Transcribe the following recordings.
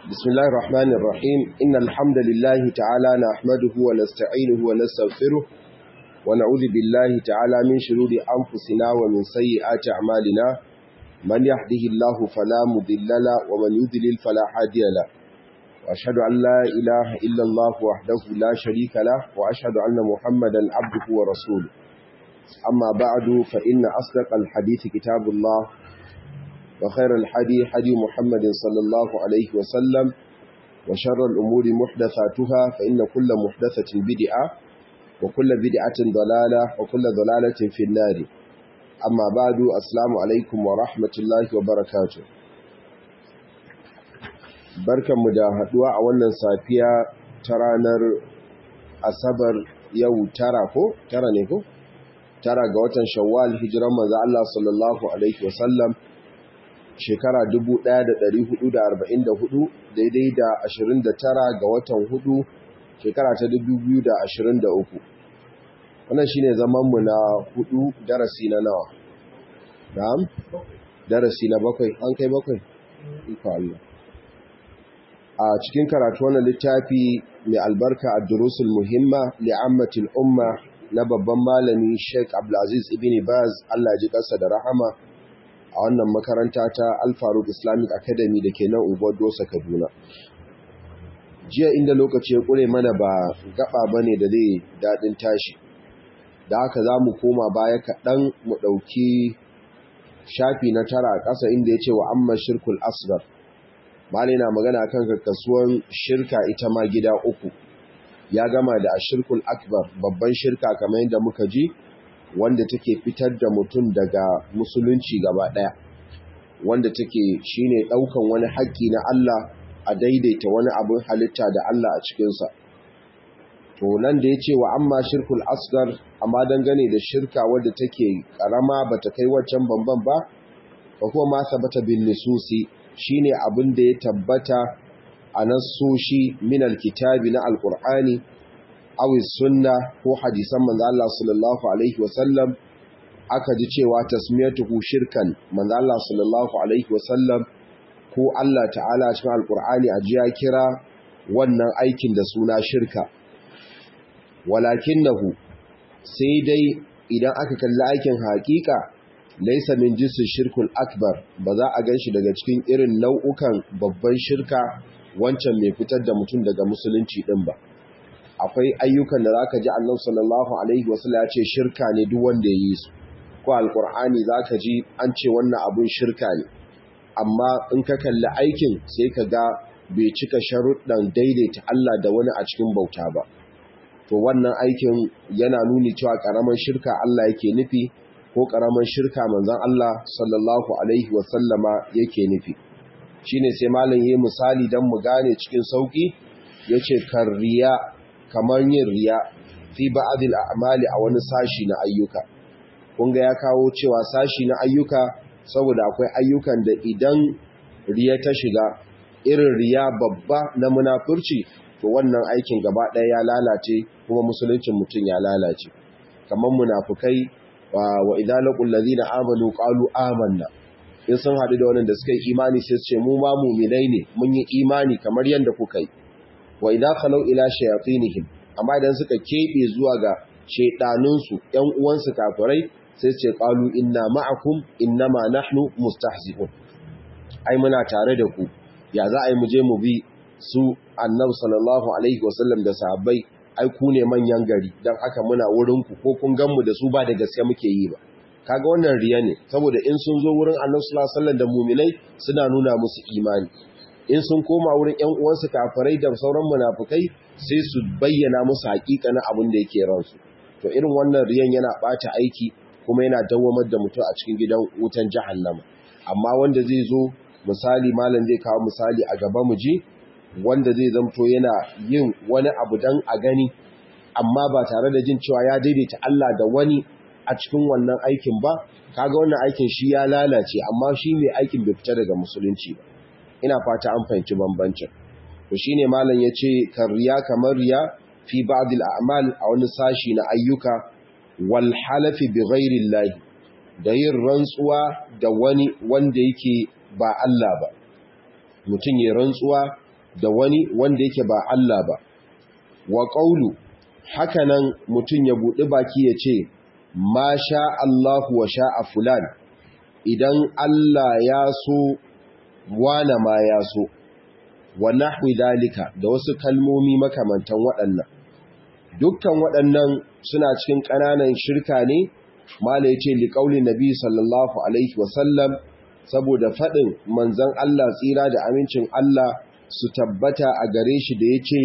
بسم الله الرحمن الرحيم إن الحمد لله تعالى نحمده ونستعينه ونستغفره ونعوذ بالله تعالى من شرور أنفسنا ومن سيئات أعمالنا من يهده الله فلا مضل له ومن يضلل فلا هادي له وأشهد أن لا إله إلا الله وحده لا شريك له وأشهد أن محمدا عبده ورسوله أما بعد فإن أصدق الحديث كتاب الله وخير الحدي حدي محمد صلى الله عليه وسلم وشر الأمور محدثاتها فإن كل محدثة بدعة وكل بدعة ضلالة وكل ضلالة في النار أما بعد السلام عليكم ورحمة الله وبركاته barkan mu da haduwa a wannan safiya ta ranar asabar yau tara ko tara ne ko tara ga watan shawwal hijiran manzo Allah sallallahu alaihi wasallam shekara 1444 daidai da 29 ga watan hudu shekara ta 2023 wannan shine zaman mu na hudu darasi na nawa na'am darasi na bakwai an kai bakwai iko Allah a cikin karatu wannan littafi mai albarka ad-durusul muhimma li'ammatil umma na babban malami Sheikh Abdulaziz Ibn Baz Allah ji kansa da rahama a wannan makaranta ta Al-Faruq Islamic Academy da ke nan unguwar Dosa Kaduna. Jiya inda lokaci ya kure mana ba gaba bane da zai dadin tashi. Da haka za mu koma baya kaɗan mu ɗauki shafi na tara a ƙasa inda ya ce wa amma shirkul asgar. Mali na magana kan kasuwan shirka ita ma gida uku. Ya gama da ashirkul akbar babban shirka kamar yadda muka ji wanda take fitar da mutum daga musulunci gaba ɗaya wanda take shine ɗaukan wani haƙƙi na Allah a daidaita wani abin halitta da Allah a cikinsa to nan da ya ce wa amma shirkul asgar amma dangane da shirka wadda take ƙarama ba ta kai waccan bamban ba ba kuma ma sabata bin nisusi shine abin da ya tabbata a nassoshi min alkitabi na alƙur'ani awi sunna ko hadisan manzo Allah sallallahu alaihi wasallam aka ji cewa tasmiyatuhu shirkan manzo Allah sallallahu alaihi wasallam ko Allah ta'ala cikin alqur'ani ajiya kira wannan aikin da suna shirka walakinahu sai dai idan aka kalli aikin hakika laysa min jinsi shirkul akbar ba za a ganshi daga cikin irin nau'ukan babban shirka wancan mai fitar da mutum daga musulunci din ba akwai ayyukan da zaka ji Annabi sallallahu alaihi wasallam ya ce shirka ne duk wanda ya yi su ko alqur'ani zaka ji an ce wannan abun shirka ne amma in ka kalli aikin sai ka ga bai cika sharuɗan daidaita Allah da wani a cikin bauta ba to wannan aikin yana nuni cewa karaman shirka Allah yake nufi ko karaman shirka manzon Allah sallallahu alaihi wasallama yake nufi shine sai malam yayi misali dan mu gane cikin sauki yace karriya kamar yin riya fi ba'dil a'mali a wani sashi na ayyuka kun ga ya kawo cewa sashi na ayyuka saboda akwai ayyukan da idan riya ta shiga irin riya babba na munafurci to wannan aikin gaba ɗaya ya lalace kuma musuluncin mutum ya lalace kamar munafukai wa idza laqul ladina amanu qalu amanna in sun haɗu da wannan da suka yi imani sai su ce mu ma mu'minai ne mun yi imani kamar yanda kuka yi wa idan khalau ila shayatinihim amma idan suka kebe zuwa ga shedanunsu ƴan uwansu kafirai sai ce qalu inna ma'akum innama nahnu mustahzi'un ai muna tare da ku ya za a yi mu je mu bi su annabi sallallahu alaihi wasallam da sahabbai ai ku ne manyan gari dan haka muna wurin ku ko kun gan mu da su ba da gaske muke yi ba kaga wannan riya ne saboda in sun zo wurin annabi sallallahu alaihi wasallam da mu'minai suna nuna musu imani in sun koma wurin ‘yan uwansu kafirai da sauran munafukai sai su bayyana musu na abin da yake ransu. To irin wannan riyan yana ɓata aiki kuma yana dawamar da mutum a cikin gidan wutan jahannama. Amma wanda zai zo misali malam zai kawo misali a gaba mu ji wanda zai zamto yana yin wani abu dan a gani amma ba tare da jin cewa ya daidaita Allah da wani a cikin wannan aikin ba kaga wannan aikin shi ya lalace amma shi mai aikin bai fita daga musulunci ba. ina fata an fahimci bambancin to shine malam yace kariya kamar riya fi ba'd al-a'mal a wani sashi na ayyuka wal halafi bi ghairi Allah da yin rantsuwa da wani wanda yake ba Allah ba mutum ya rantsuwa da wani wanda yake ba Allah ba wa qawlu hakanan mutum ya buɗi baki ya ce ma sha Allahu wa sha'a fulan idan Allah ya so wane ma ya so wa nahwi dalika da wasu kalmomi makamantan waɗannan dukkan waɗannan suna cikin ƙananan shirka ne mala yace li qauli nabi sallallahu alaihi wasallam saboda faɗin manzon Allah tsira da amincin Allah su tabbata a gare shi da yace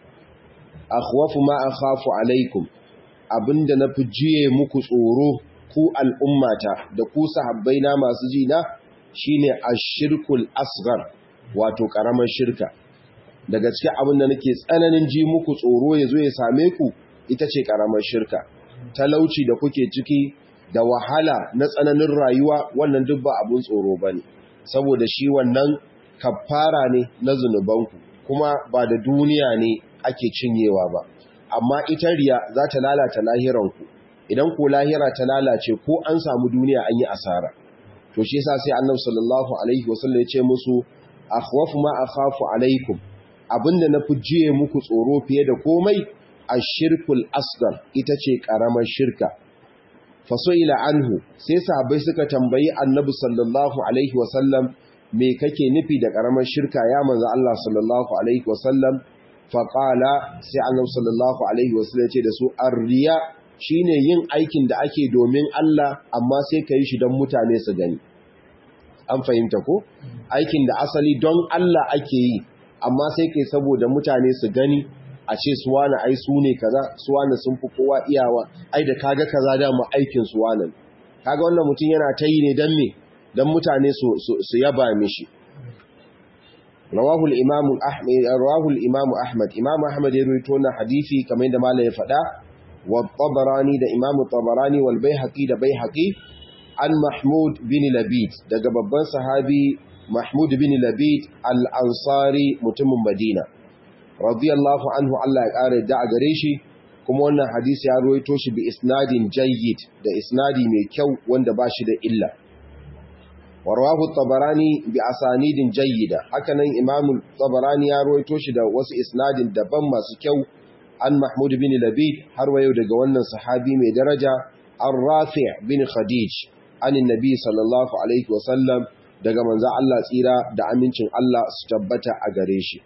akhwafu ma akhafu alaikum abinda na fi jiye muku tsoro ku al'ummata da ku sahabbaina masu jina shine ashirkul asghar wato karamar shirka daga cikin abin da nake tsananin ji muku tsoro ya zo ya same ku ita ce karamar shirka talauci da kuke ciki da wahala na tsananin rayuwa wannan duk ba abun tsoro bane saboda shi wannan kafara ne na zunubanku kuma ba da duniya ne ake cinyewa ba amma ita riya za ta lalata lahiranku idan ko lahira ta lalace ko an samu duniya an yi asara to shi yasa sai annabi sallallahu alaihi wasallam ya ce musu akhwafu ma akhafu alaikum abinda na jiye muku tsoro fiye da komai ashirkul asghar ita ce karamar shirka fasoila anhu sai sahabbai suka tambayi annabi sallallahu alaihi wasallam me kake nufi da karamar shirka ya manzo Allah sallallahu alaihi wasallam faqala sai annabi sallallahu alaihi wasallam ya ce da su arriya shine yin aikin da ake domin Allah amma sai ka yi shi don mutane su gani an fahimta ko aikin da asali don Allah ake yi amma sai kai saboda mutane su gani a ce suwana ai su ne kaza suwana sun fi kowa iyawa ai da kaga kaza da mu aikin suwana kaga wannan mutum yana ta yi ne dan me dan mutane su su yaba mishi rawahu al-imam ahmad rawahu al-imam ahmad imam ahmad ya rawaito wannan hadisi kamar yadda malai ya faɗa wa tabarani da imam tabarani wal baihaqi da baihaqi an mahmud bin labid daga babban sahabi mahmud bin labid al-ansari mutumin madina radiyallahu anhu Allah ya kare da a gare shi kuma wannan hadisi ya ruwaito shi bi isnadin jayyid da isnadi mai kyau wanda ba shi da illa warwahu tabarani bi asanidin jayyida hakanan imam tabarani ya ruwaito shi da wasu isnadin daban masu kyau an mahmud bin labid har wayo daga wannan sahabi mai daraja an rafi' bin khadij anin nabi sallallahu alaihi wasallam daga manzan Allah tsira da amincin Allah su tabbata a gare shi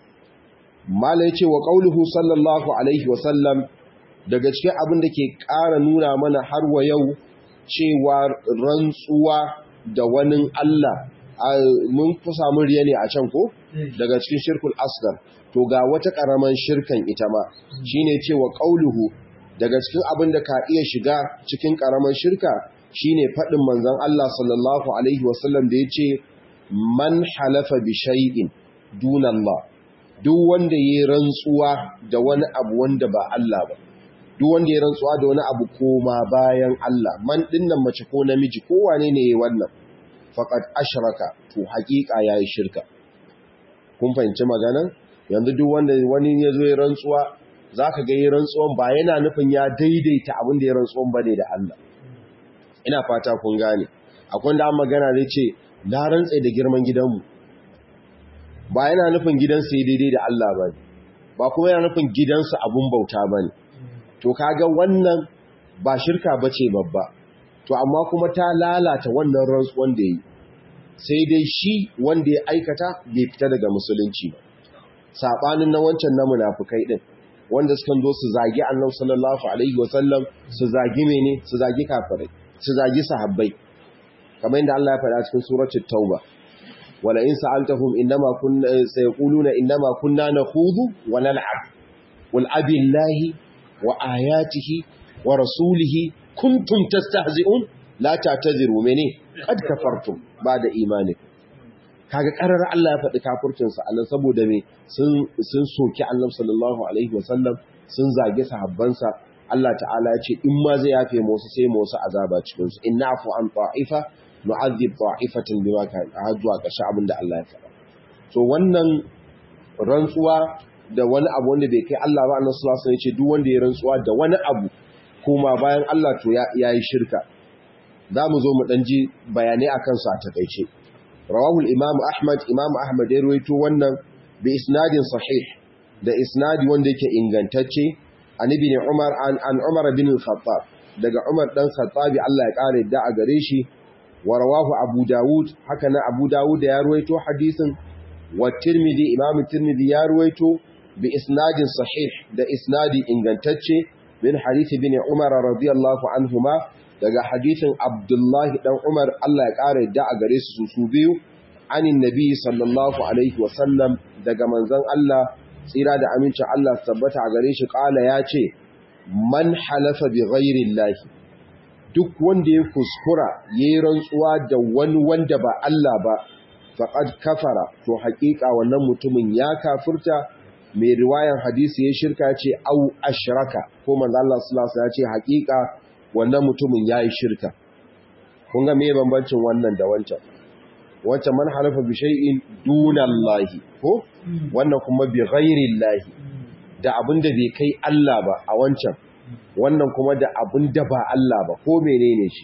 mala yace wa qauluhu sallallahu alaihi wasallam daga cikin abin da ke ƙara nuna mana har wa yau cewa rantsuwa da wani Allah mun fi samu riya ne a can ko daga cikin shirkul asgar to ga wata ƙaraman shirkan ita ma shine cewa qauluhu daga cikin abin da ka iya shiga cikin ƙaraman shirka shine faɗin manzon Allah sallallahu alaihi wasallam da yace man halafa bi shay'in dunallah duk wanda yayi rantsuwa da wani abu wanda ba Allah ba duk wanda yayi rantsuwa da wani abu koma bayan Allah man dinnan mace ko namiji ko wane ne yayi wannan faqad ashraka to haƙiƙa yayi shirka kun fahimci maganan yanzu duk wanda wani ya zo ya rantsuwa zaka ga yayi rantsuwan ba yana nufin ya daidaita abin da ya rantsuwan bane da Allah ina fata kun gane akwai da magana zai ce na rantsa da girman gidanmu ba yana nufin gidansa ya daidai da Allah ba ba kuma yana nufin gidansa abun bauta ba ne to kaga wannan ba shirka ba ce babba to amma kuma ta lalata wannan rantsuwan da ya yi sai dai shi wanda ya aikata bai fita daga musulunci ba saɓanin na wancan na munafukai ɗin wanda sukan zo su zagi annabi sallallahu alaihi wasallam su zagi mene su zagi kafirai su zagi sahabbai kamar yadda Allah ya faɗa cikin suratul tauba wala in sa'altahum inma kunna sayquluna inma kunna nakhudu wa nal'ab wal abillahi wa ayatihi wa rasulihi kuntum tastahzi'un la ta'tadiru mene kad kafartum ba'da imanikum kaga karar Allah ya faɗi kafircin sa Allah saboda me sun sun soki Annabi sallallahu alaihi wasallam sun zage sahabbansa Allah ta'ala ya ce in ma zai yafe musu sai musu azaba cikin su inna afu an ta'ifa nu'adhib ta'ifatan bima kan zuwa ƙarshe abin da Allah ya faɗa so wannan rantsuwa da wani abu wanda bai kai Allah ba annabi sallallahu alaihi wasallam ya ce duk wanda ya rantsuwa da wani abu kuma bayan Allah to ya yi shirka za mu zo mu dan ji bayanai akan su a takeice rawahu al-imam ahmad imam ahmad ya rawaito wannan bi isnadin sahih da isnadi wanda yake ingantacce an ibn Umar an an Umar bin al-Khattab daga Umar dan Khattabi Allah ya kare da a gare shi wa rawahu Abu Dawud haka na Abu Dawud ya ruwaito hadisin wa Tirmidhi Imam Tirmidhi ya ruwaito bi isnadin sahih da isnadi ingantacce min hadith ibn Umar radiyallahu anhuma daga hadithin Abdullahi dan Umar Allah ya kare da a gare su su biyu anin nabi sallallahu alaihi wa sallam daga manzon Allah tsira da amincin Allah tabbata a gare shi kala ya ce man halafa bi ghairi llahi duk wanda ya kuskura yayi rantsuwa da wani wanda ba Allah ba faqad kafara to haƙiƙa wannan mutumin ya kafirta mai riwayan hadisi ya shirka ce au ashraka ko manzo Allah sallallahu alaihi wasallam ya ce haƙiƙa wannan mutumin yayi shirka kun ga me bambancin wannan da wancan wancan man halafa bi shay'in dunallahi ko wannan kuma bi ghairillahi da abinda bai kai Allah ba a wancan wannan kuma da abinda ba Allah ba ko menene shi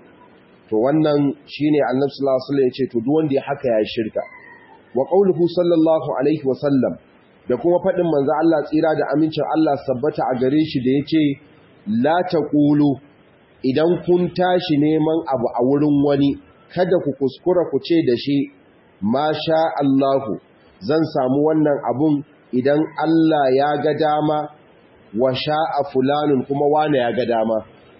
to wannan shine Annabi sallallahu alaihi wasallam yace to duk wanda ya haka ya shirka wa qauluhu sallallahu alaihi wasallam da kuma fadin manzo Allah tsira da amincin Allah sabbata a gare shi da yace la taqulu idan kun tashi neman abu a wurin wani kada ku kuskura ku ce da shi ma sha Allahu zan samu wannan abun idan Allah ya ga dama wa sha'a fulanun kuma wane ya ga dama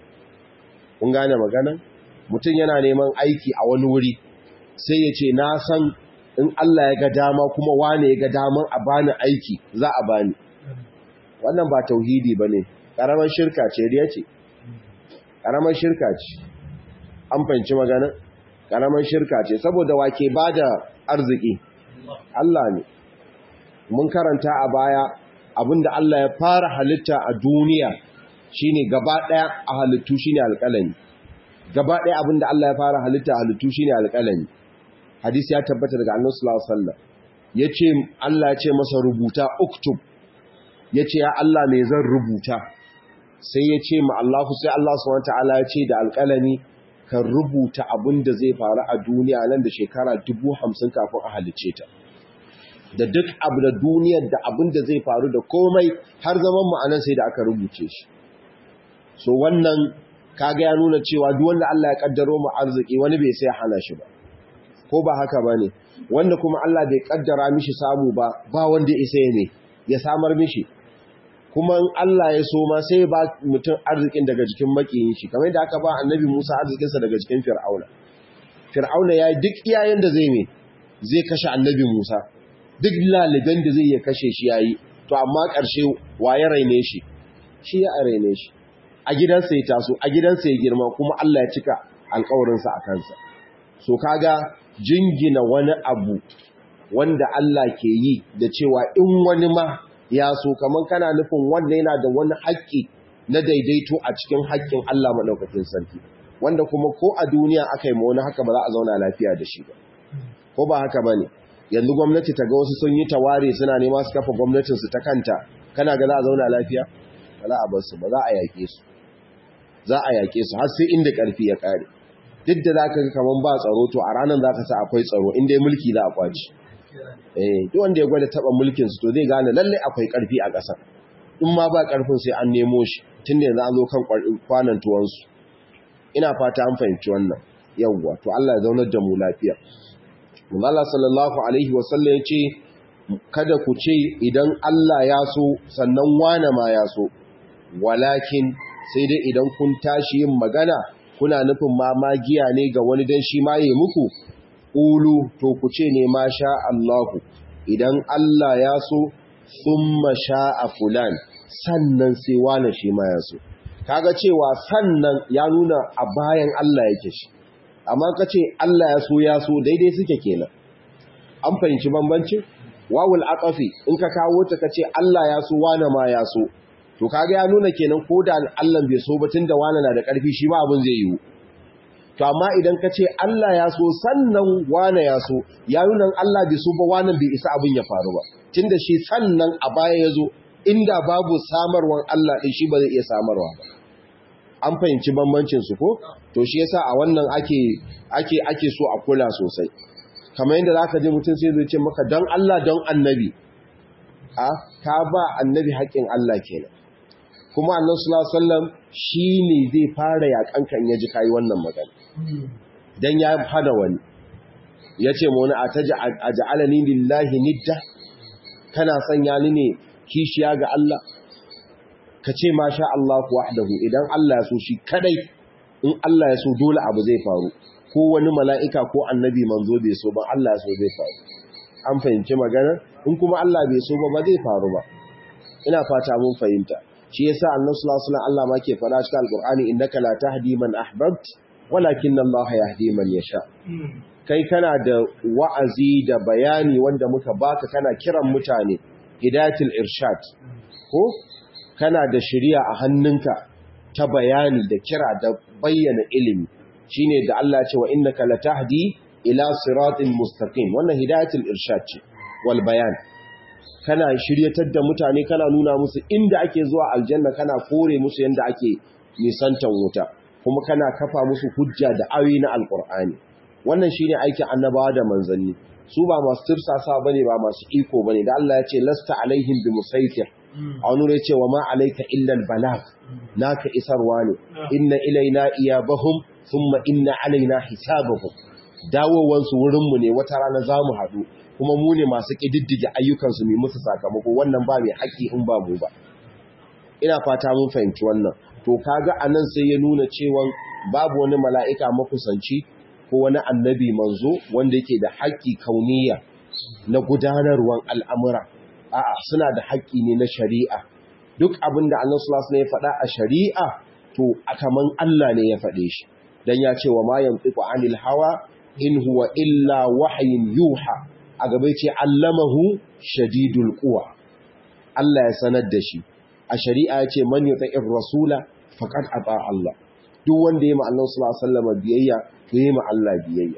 kun gane magana mutum yana neman aiki a wani wuri sai ya ce na san in Allah ya ga dama kuma wane ya ga daman a bani aiki za a bani wannan ba tauhidi bane karamar shirka ce riya ce karamar shirka ce an fahimci magana karamar shirka ce saboda wake ba da arziki Allah ne mun karanta a baya abinda Allah ya fara halitta a duniya shine gaba daya a halittu shine alƙalami gaba daya abinda Allah ya fara halitta a halittu shine alƙalami hadisi ya tabbata daga Annabi sallallahu alaihi wasallam yace Allah ya ce masa rubuta uktub yace ya Allah me zan rubuta sai ya ce ma Allah sai Allah subhanahu wataala ya ce da alƙalami kan rubuta abin da zai faru a duniya nan da shekara dubu hamsin kafin a halice ta da duk abu da duniyar da abin da zai faru da komai har zaman ma'anan sai da aka rubuce shi so wannan kaga ya nuna cewa duk wanda Allah ya kaddaro mu arziki wani bai sai hana shi ba ko ba haka bane wanda kuma Allah bai kaddara mishi samu ba ba wanda ya isa ne ya samar mishi kuma in Allah ya so ma sai ba mutum arzikin daga jikin makiyin shi kamar yadda aka ba annabi Musa arzikinsa daga jikin Fir'auna Fir'auna ya yi duk iyayen da zai ne zai kashe annabi Musa duk laliban da zai ya kashe shi yayi to amma ƙarshe waye raine shi shi ya raine shi a gidansa ya taso a gidansa ya girma kuma Allah ya cika alƙawarinsa a kansa so kaga jingina wani abu wanda Allah ke yi da cewa in wani ma ya so kamar kana nufin wanda yana da wani haƙƙi na daidaito a cikin haƙƙin Allah maɗaukakin sarki wanda kuma ko a duniya aka yi ma wani haka ba za a zauna lafiya da shi ba ko ba haka ba ne yanzu gwamnati ta ga wasu sun yi taware suna nema su kafa gwamnatinsu ta kanta kana ga za a zauna lafiya ba za a bar su ba za a yaƙe su za a yaƙe su har sai inda ƙarfi ya ƙare duk da za ka ga kamar ba tsaro to a ranar za ka sa akwai tsaro inda ya mulki za a kwaci eh duk wanda ya gwada taba mulkin su to zai gane lalle akwai karfi a ƙasar in ma ba karfin sai an nemo shi tun da yanzu an zo kan kwanan tuwon su ina fata an fahimci wannan yawwa to Allah ya zaunar da mu lafiya Allah sallallahu alaihi wa sallam ya ce kada ku ce idan Allah ya so sannan wane ma ya so walakin sai dai idan kun tashi yin magana kuna nufin ma magiya ne ga wani dan shi ma yi muku ƙulu to ku ce ne ma sha Allahu idan Allah ya so thumma sha'a fulan sannan sai wane shi ma ya so kaga cewa sannan ya nuna a bayan Allah yake shi amma ka ce Allah ya so ya so daidai suke kenan an fahimci bambancin wawul aqafi in ka kawo ta kace Allah ya so wane ma ya so to kaga ya nuna kenan ko da Allah bai so ba tunda wane na da ƙarfi shi ma abin zai yiwu to amma idan ka ce Allah ya so sannan wane ya so ya nuna Allah bai so ba wane bai isa abin ya faru ba tunda shi sannan a baya ya zo inda babu samarwan Allah ɗin shi ba zai iya samarwa ba an fahimci bambancin su ko to shi yasa a wannan ake ake ake so a kula sosai kamar yadda zaka je mutum sai zai ce maka dan Allah don annabi a ka ba annabi haƙƙin Allah kenan kuma annabi sallallahu alaihi wasallam shine zai fara yakan kan ya ji kai wannan magana dan ya hada wani yace mu wani aj'alani lillahi nidda kana sanya ni ne kishiya ga Allah ka ce ma sha Allah wahdahu idan Allah ya so shi kadai in Allah ya so dole abu zai faru ko wani mala'ika ko annabi manzo bai so ba Allah ya so zai faru an fahimci magana in kuma Allah bai so ba ba zai faru ba ina fata mun fahimta shi yasa annabi sallallahu alaihi wasallam Allah ma ke fara cikin alqur'ani innaka la tahdi man ahbabt walakin Allah yahdi man yasha kai kana da wa'azi da bayani wanda muka baka kana kiran mutane hidayatul irshad ko kana da shari'a a hannunka ta bayani da kira da bayyana ilimi shine da Allah ya ce wa innaka latahdi ila siratin mustaqim wannan hidayatul irshad ce wal bayan kana shiryatar da mutane kana nuna musu inda ake zuwa aljanna kana kore musu yanda ake nisantan wuta kuma kana kafa musu hujja da ayoyi na alqur'ani wannan shine aikin annabawa da manzanni su ba masu tirsasa bane ba masu iko bane da Allah ya ce lasta alaihim bimusaitir a wani ya ce wa ma alaika illal balag naka isarwa ne inna ilaina iyabahum thumma inna alaina hisabahum dawowansu wurinmu ne wata rana za mu haɗu kuma mu ne masu ƙididdige ayyukansu mai musu sakamako wannan ba mai haƙƙi in ba mu ba ina fata mun fahimci wannan to kaga anan sai ya nuna cewa babu wani mala'ika makusanci ko wani annabi manzo wanda yake da haƙƙi kauniya na gudanarwan al'amura a'a suna da haƙƙi ne na shari'a duk abin da annan sulas ne ya faɗa a shari'a to a kaman Allah ne ya faɗe shi don ya ce wa ma yantiku anil hawa in huwa illa wahayin yuha a gaba ce allamahu shadidul quwa Allah ya sanar da shi a shari'a ya ce man yuti'ir rasula faqad ata Allah duk wanda ya ma Allah sallallahu alaihi wasallam biyayya to ya ma Allah biyayya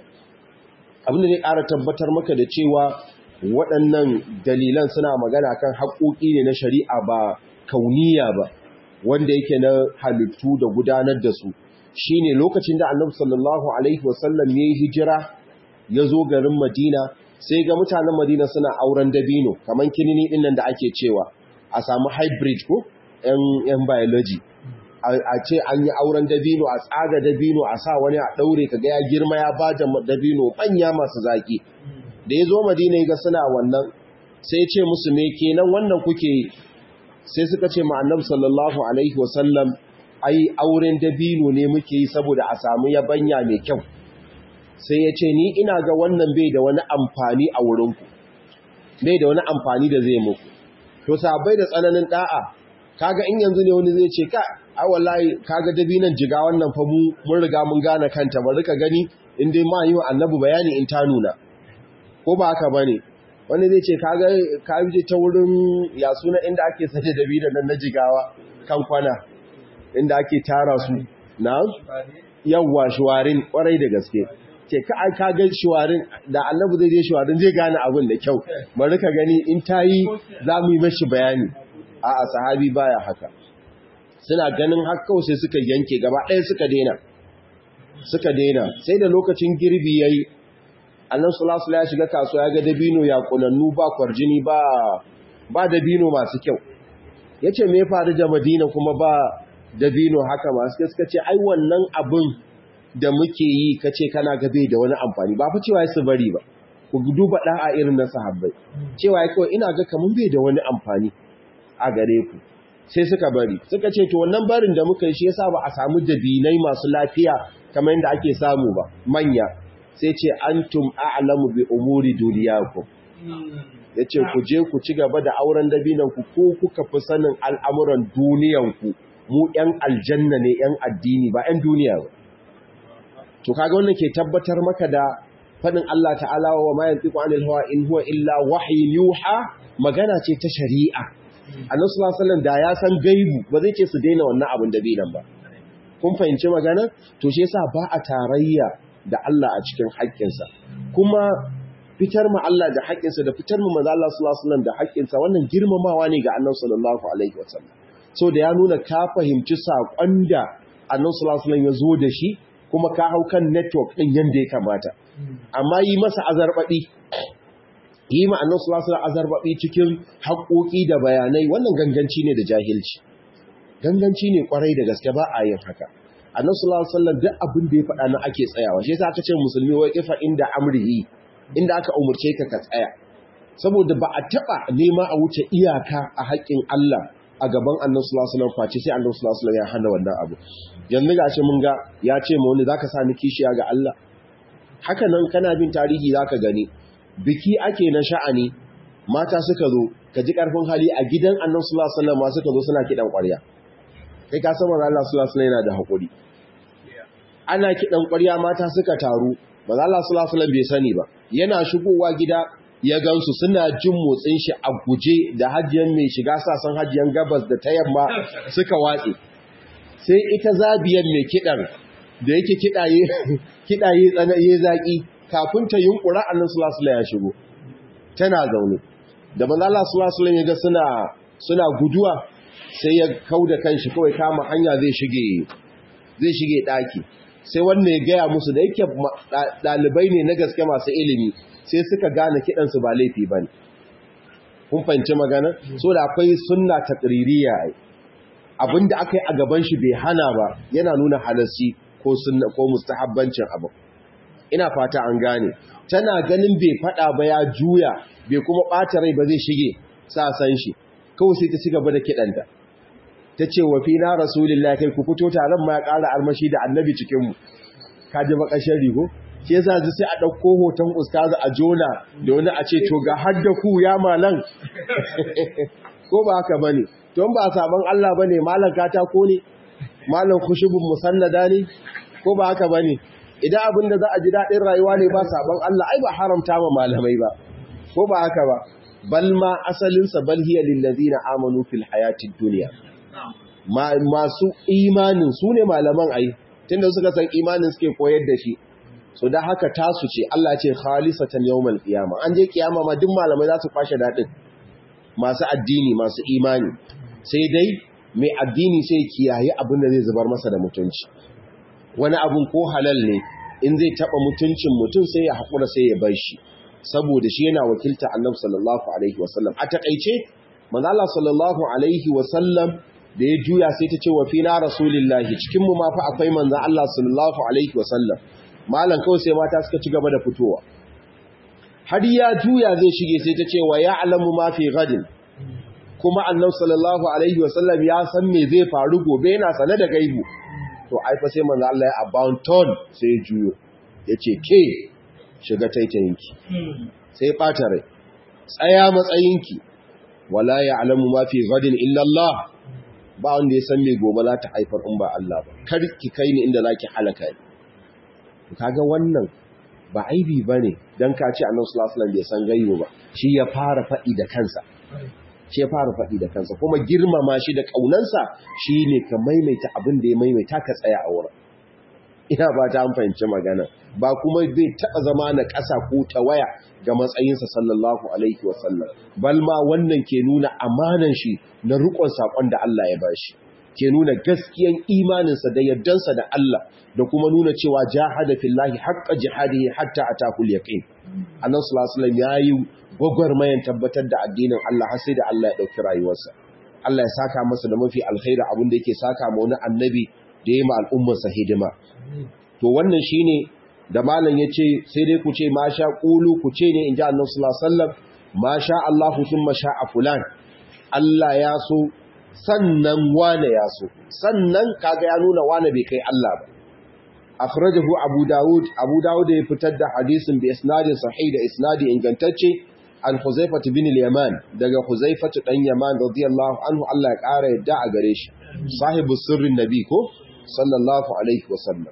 abin da zai ƙara tabbatar maka da cewa waɗannan dalilan suna magana kan haƙoƙi ne na shari'a ba kauniya ba wanda yake na halittu da gudanar da su shine lokacin da annabi sallallahu alaihi wasallam ya yi hijira ya zo garin madina sai ga mutanen madina suna auren dabino kamar kinini ɗin nan da ake cewa a samu hybrid ko yan biology a ce an yi auren dabino a tsaga dabino a sa wani a ɗaure ka ga ya girma ya ba da dabino manya masu zaƙi da ya zo madina ga suna wannan sai ce musu me kenan wannan kuke sai suka ce ma'annab sallallahu alaihi wasallam ai auren dabino ne muke yi saboda a samu yabanya mai kyau sai ya ce ni ina ga wannan bai da wani amfani a wurinku bai da wani amfani da zai muku to sabai da tsananin da'a kaga in yanzu ne wani zai ce ka a wallahi kaga dabinan jiga wannan fa mu mun riga mun gane kanta bari ka gani in dai ma yi wa annabi bayani in ta nuna ko ba haka bane wani zai ce kaga ka je ta wurin ya suna inda ake sace da bidan nan na jigawa kan kwana inda ake tara su na yawwa shuwarin kwarai da gaske ce ka ka ga shuwarin da annabi zai je shuwarin zai gane abin da kyau bari ka gani in tayi za mu yi mashi bayani a a sahabi baya haka suna ganin har kawai sai suka yanke gaba ɗaya suka daina suka daina sai da lokacin girbi yayi annan sulasula ya shiga kasuwa ya ga dabino ya kunannu ba kwarjini ba ba dabino masu kyau ya ce me faru da madina kuma ba dabino haka masu suka ce ai wannan abin da muke yi ka ce kana gabe da wani amfani ba fa cewa su bari ba ku duba ɗa'a irin na sahabbai cewa ya kawai ina ga kamun bai da wani amfani a gare ku sai suka bari suka ce to wannan barin da muka yi shi yasa ba a samu dabinai masu lafiya kamar yadda ake samu ba manya sai ce antum a'lamu bi umuri duniyakum yace ku je ku ci gaba da auren dabinan ku ko kuka fi sanin al'amuran duniyan ku mu ɗan aljanna ne ɗan addini ba ɗan duniya ba to kaga wannan ke tabbatar maka da fadin Allah ta'ala wa ma yantiqu anil hawa in huwa illa wahyin yuha magana ce ta shari'a annabi sallallahu alaihi wasallam da ya san gaibu ba zai ce su daina wannan abin dabinan ba kun fahimci magana to shi yasa ba a tarayya da Allah a cikin haƙƙinsa kuma fitar ma Allah da haƙƙinsa da fitar ma manzo Allah sallallahu alaihi wasallam da haƙƙinsa wannan girmamawa ne ga Annabi sallallahu alaihi wasallam so da ya nuna ka fahimci saƙon da Annabi sallallahu alaihi wasallam ya zo da shi kuma ka hau kan network din yanda ya kamata amma yi masa azarbaɗi yi ma annabi sallallahu alaihi wasallam azarbabi cikin haƙoƙi da bayanai wannan ganganci ne da jahilci ganganci ne kwarai da gaske ba a yin haka annabi sallallahu alaihi wasallam duk abin da ya faɗa na ake tsayawa shi yasa aka ce musulmi wai kifa inda amrihi inda aka umurce ka ka tsaya saboda ba a taba nema a wuce iyaka a haƙƙin Allah a gaban annabi sallallahu alaihi wasallam face sai annabi sallallahu alaihi wasallam ya hana wannan abu yanzu ga ce mun ga ya ce ma wani zaka sa ni kishiya ga Allah haka nan kana bin tarihi zaka gani biki ake na sha'ani mata suka zo ka ji karfin hali a gidan annabi sallallahu alaihi wasallam suka zo suna kidan ƙwarya kai ka san Allah sallallahu alaihi wasallam yana da hakuri ana kidan ƙwarya mata suka taru manzo Allah sallallahu alaihi wasallam bai sani ba yana shigowa gida ya gansu suna jin motsin shi a guje da hajjiyan mai shiga sasan hajjiyan gabas da ta yamma suka watse sai ita zabiyan mai kidan da yake kidaye kidaye tsanaye zaki kafin ta yunkura annabi sallallahu alaihi wasallam ya shigo tana zaune da manzo Allah sallallahu alaihi wasallam ya ga suna suna guduwa sai ya kauda kanshi kawai kama hanya zai shige zai shige daki sai wannan ya gaya musu da yake dalibai ne na gaske masu ilimi sai suka gane kidansu ba laifi bane kun fahimci magana so da akwai sunna taqririya ai abinda akai a gaban shi bai hana ba yana nuna halarci ko sunna ko mustahabbancin abu ina fata an gane tana ganin bai fada ba ya juya bai kuma bata rai ba zai shige sa san shi kawai sai ta cigaba da kidanta tace wa fi na rasulullahi kai ku fito taron ma ya ƙara armashi da annabi cikin mu ka ji bakashin rigo shi yasa sai a dauko hoton ustazu a jona da wani a ce to ga hadda ku ya malan ko ba haka bane to ba saban Allah bane malan katako ne malan khushubun musannada ne ko ba haka bane idan abin da za a ji daɗin rayuwa ne ba saban Allah ai ba haramta ma malamai ba ko ba haka ba bal ma asalinsa bal hiya lillazina amanu fil hayatid dunya masu imanin su ne malaman ai tunda suka san imanin suke koyar da shi so da haka tasu ce Allah ce khalisatan yawmal qiyama an je kiyama ma duk malamai za su kwashe daɗin masu addini masu imani sai dai mai addini sai kiyaye abin da zai zubar masa da mutunci wani abun ko halal ne in zai taba mutuncin mutum sai ya haƙura sai ya bar shi saboda shi yana wakilta annabi sallallahu alaihi wasallam a takeice manzo Allah sallallahu alaihi wasallam da ya juya sai ta ce wa fina rasulillahi cikin mu ma fa akwai manzo Allah sallallahu alaihi wasallam malan kawai sai mata suka ci gaba da fitowa har ya juya zai shige sai ta ce wa ya'lamu ma fi gadin kuma annabi sallallahu alaihi wasallam ya san me zai faru gobe yana sane da gaibu to aifa sai manzo Allah ya abound ton sai ya juyo yace ke shiga taitayinki sai fata rai tsaya matsayinki wala ya'lamu ma fi ghadin illa Allah ba wanda ya san me gobe za ta haifar in ba Allah ba kar ki kai ni inda zaki halaka ni kaga wannan ba aibi bane dan ka ce Annabi sallallahu alaihi wasallam bai san gaibo ba shi ya fara fadi da kansa shi ya fara faɗi da kansa kuma girmama shi da ƙaunansa shi ne ka maimaita abin da ya maimaita ka tsaya a wurin ina ba ta fahimci magana ba kuma zai taɓa zama na ƙasa ko ta waya ga matsayinsa sallallahu alaihi wasallam bal ma wannan ke nuna amanan shi na riƙon saƙon da Allah ya ba shi ke nuna gaskiyan imaninsa da yardansa da Allah da kuma nuna cewa jahada fillahi haqqa jihadihi hatta atakul yaqin annabi sallallahu alaihi wasallam yayi gwagwarmayan tabbatar da addinin Allah har sai da Allah ya ɗauki rayuwarsa. Allah ya saka masa da mafi alkhairi abin da yake saka ma wani annabi da ya ma al'ummarsa hidima. To wannan shi ne da malam ya ce sai dai ku ce ma sha ƙulu ku ce ne in ji annabi sallallahu alaihi wasallam ma sha Allahu thumma sha a fulan. Allah ya so sannan wane ya so sannan kaga ya nuna wane bai kai Allah ba. akhrajahu abu daud abu daud ya fitar da hadisin bi isnadin sahih da isnadi ingantacce an huzaifah bin al-yaman daga huzaifah dan yaman radiyallahu anhu Allah ya kara yadda a gare shi sahibu sirrin nabi ko sallallahu alaihi wasallam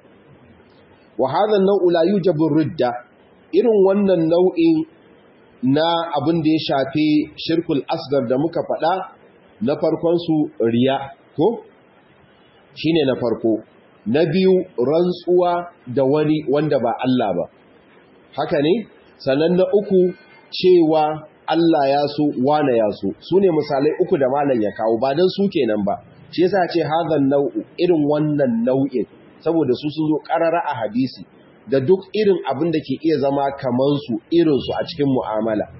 wa hadha an-naw'u la yujabu ridda irin wannan nau'in na abin da ya shafi shirkul asgar da muka faɗa na farkon su riya ko shine na farko na biyu rantsuwa da wani wanda ba Allah ba haka ne sannan na uku cewa Allah ya so wane ya so su ne misalai uku da malam ya kawo ba don su kenan ba shi yasa ce hazan nau'u irin wannan nau'in saboda su sun zo karara a hadisi da duk irin abin da ke iya zama kaman su irin su a cikin mu'amala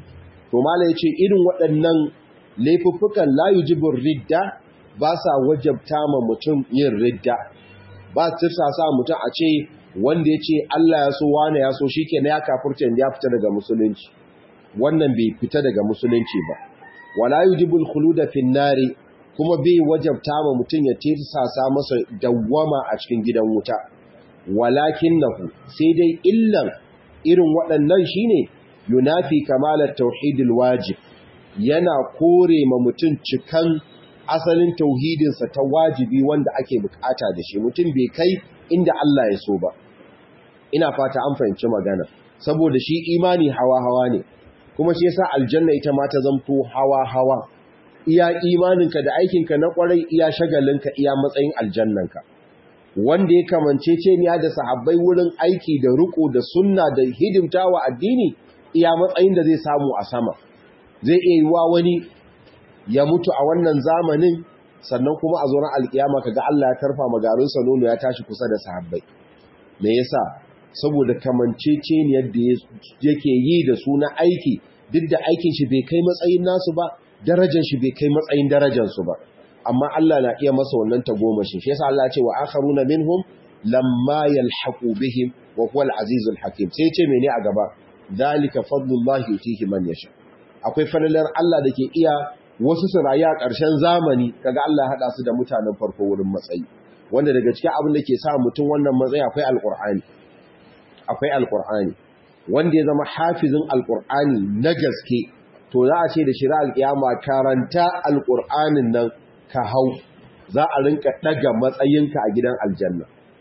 to mala yace irin waɗannan laifuffukan la yujibur ridda ba sa wajabta ma mutum yin ridda ba tirsa sa mutum a ce wanda ya ce Allah ya so wane ya so shikenan ya kafurta ya fita daga musulunci wannan bai fita daga musulunci ba wala yujibul khuluda fin nari kuma bai wajabta ma mutum ya tirsasa masa dawwama a cikin gidan wuta walakinnahu sai dai illan irin waɗannan shine yunafi kamalar tauhidil wajib yana kore ma mutum cikan asalin tauhidinsa ta wajibi wanda ake bukata da shi mutum bai kai inda Allah ya so ba ina fata an fahimci magana saboda shi imani hawa-hawa ne kuma shi yasa aljanna ita ma ta zamto hawa-hawa iya imaninka da aikinka na kwarai iya shagalinka iya matsayin aljannanka wanda ya kamance ce ni da sahabbai wurin aiki da riko da sunna da hidimtawa addini iya matsayin da zai samu a sama zai iya yi wa wani ya mutu a wannan zamanin sannan kuma a zoron alkiyama kaga Allah ya tarfa magarinsa nono ya tashi kusa da sahabbai me yasa saboda kamanceceniyar da yake yi da su na aiki duk da aikin shi bai kai matsayin nasu ba darajar shi bai kai matsayin darajar su ba amma Allah na iya masa wannan tagomashin shi yasa Allah ya ce wa akharuna minhum lamma yalhaqu bihim wa huwa al-azizul hakim sai ce mene a gaba dalika fadlullahi yutihi man yasha akwai falalar Allah da ke iya wasu su rayu a ƙarshen zamani kaga Allah ya haɗa su da mutanen farko wurin matsayi wanda daga cikin abin da ke sa mutum wannan matsayi akwai alƙur'ani akwai alƙur'ani wanda ya zama hafizin alƙur'ani na gaske to za a ce da shira alƙiyama karanta alƙur'anin nan ka hau za a rinka ɗaga matsayinka a gidan aljanna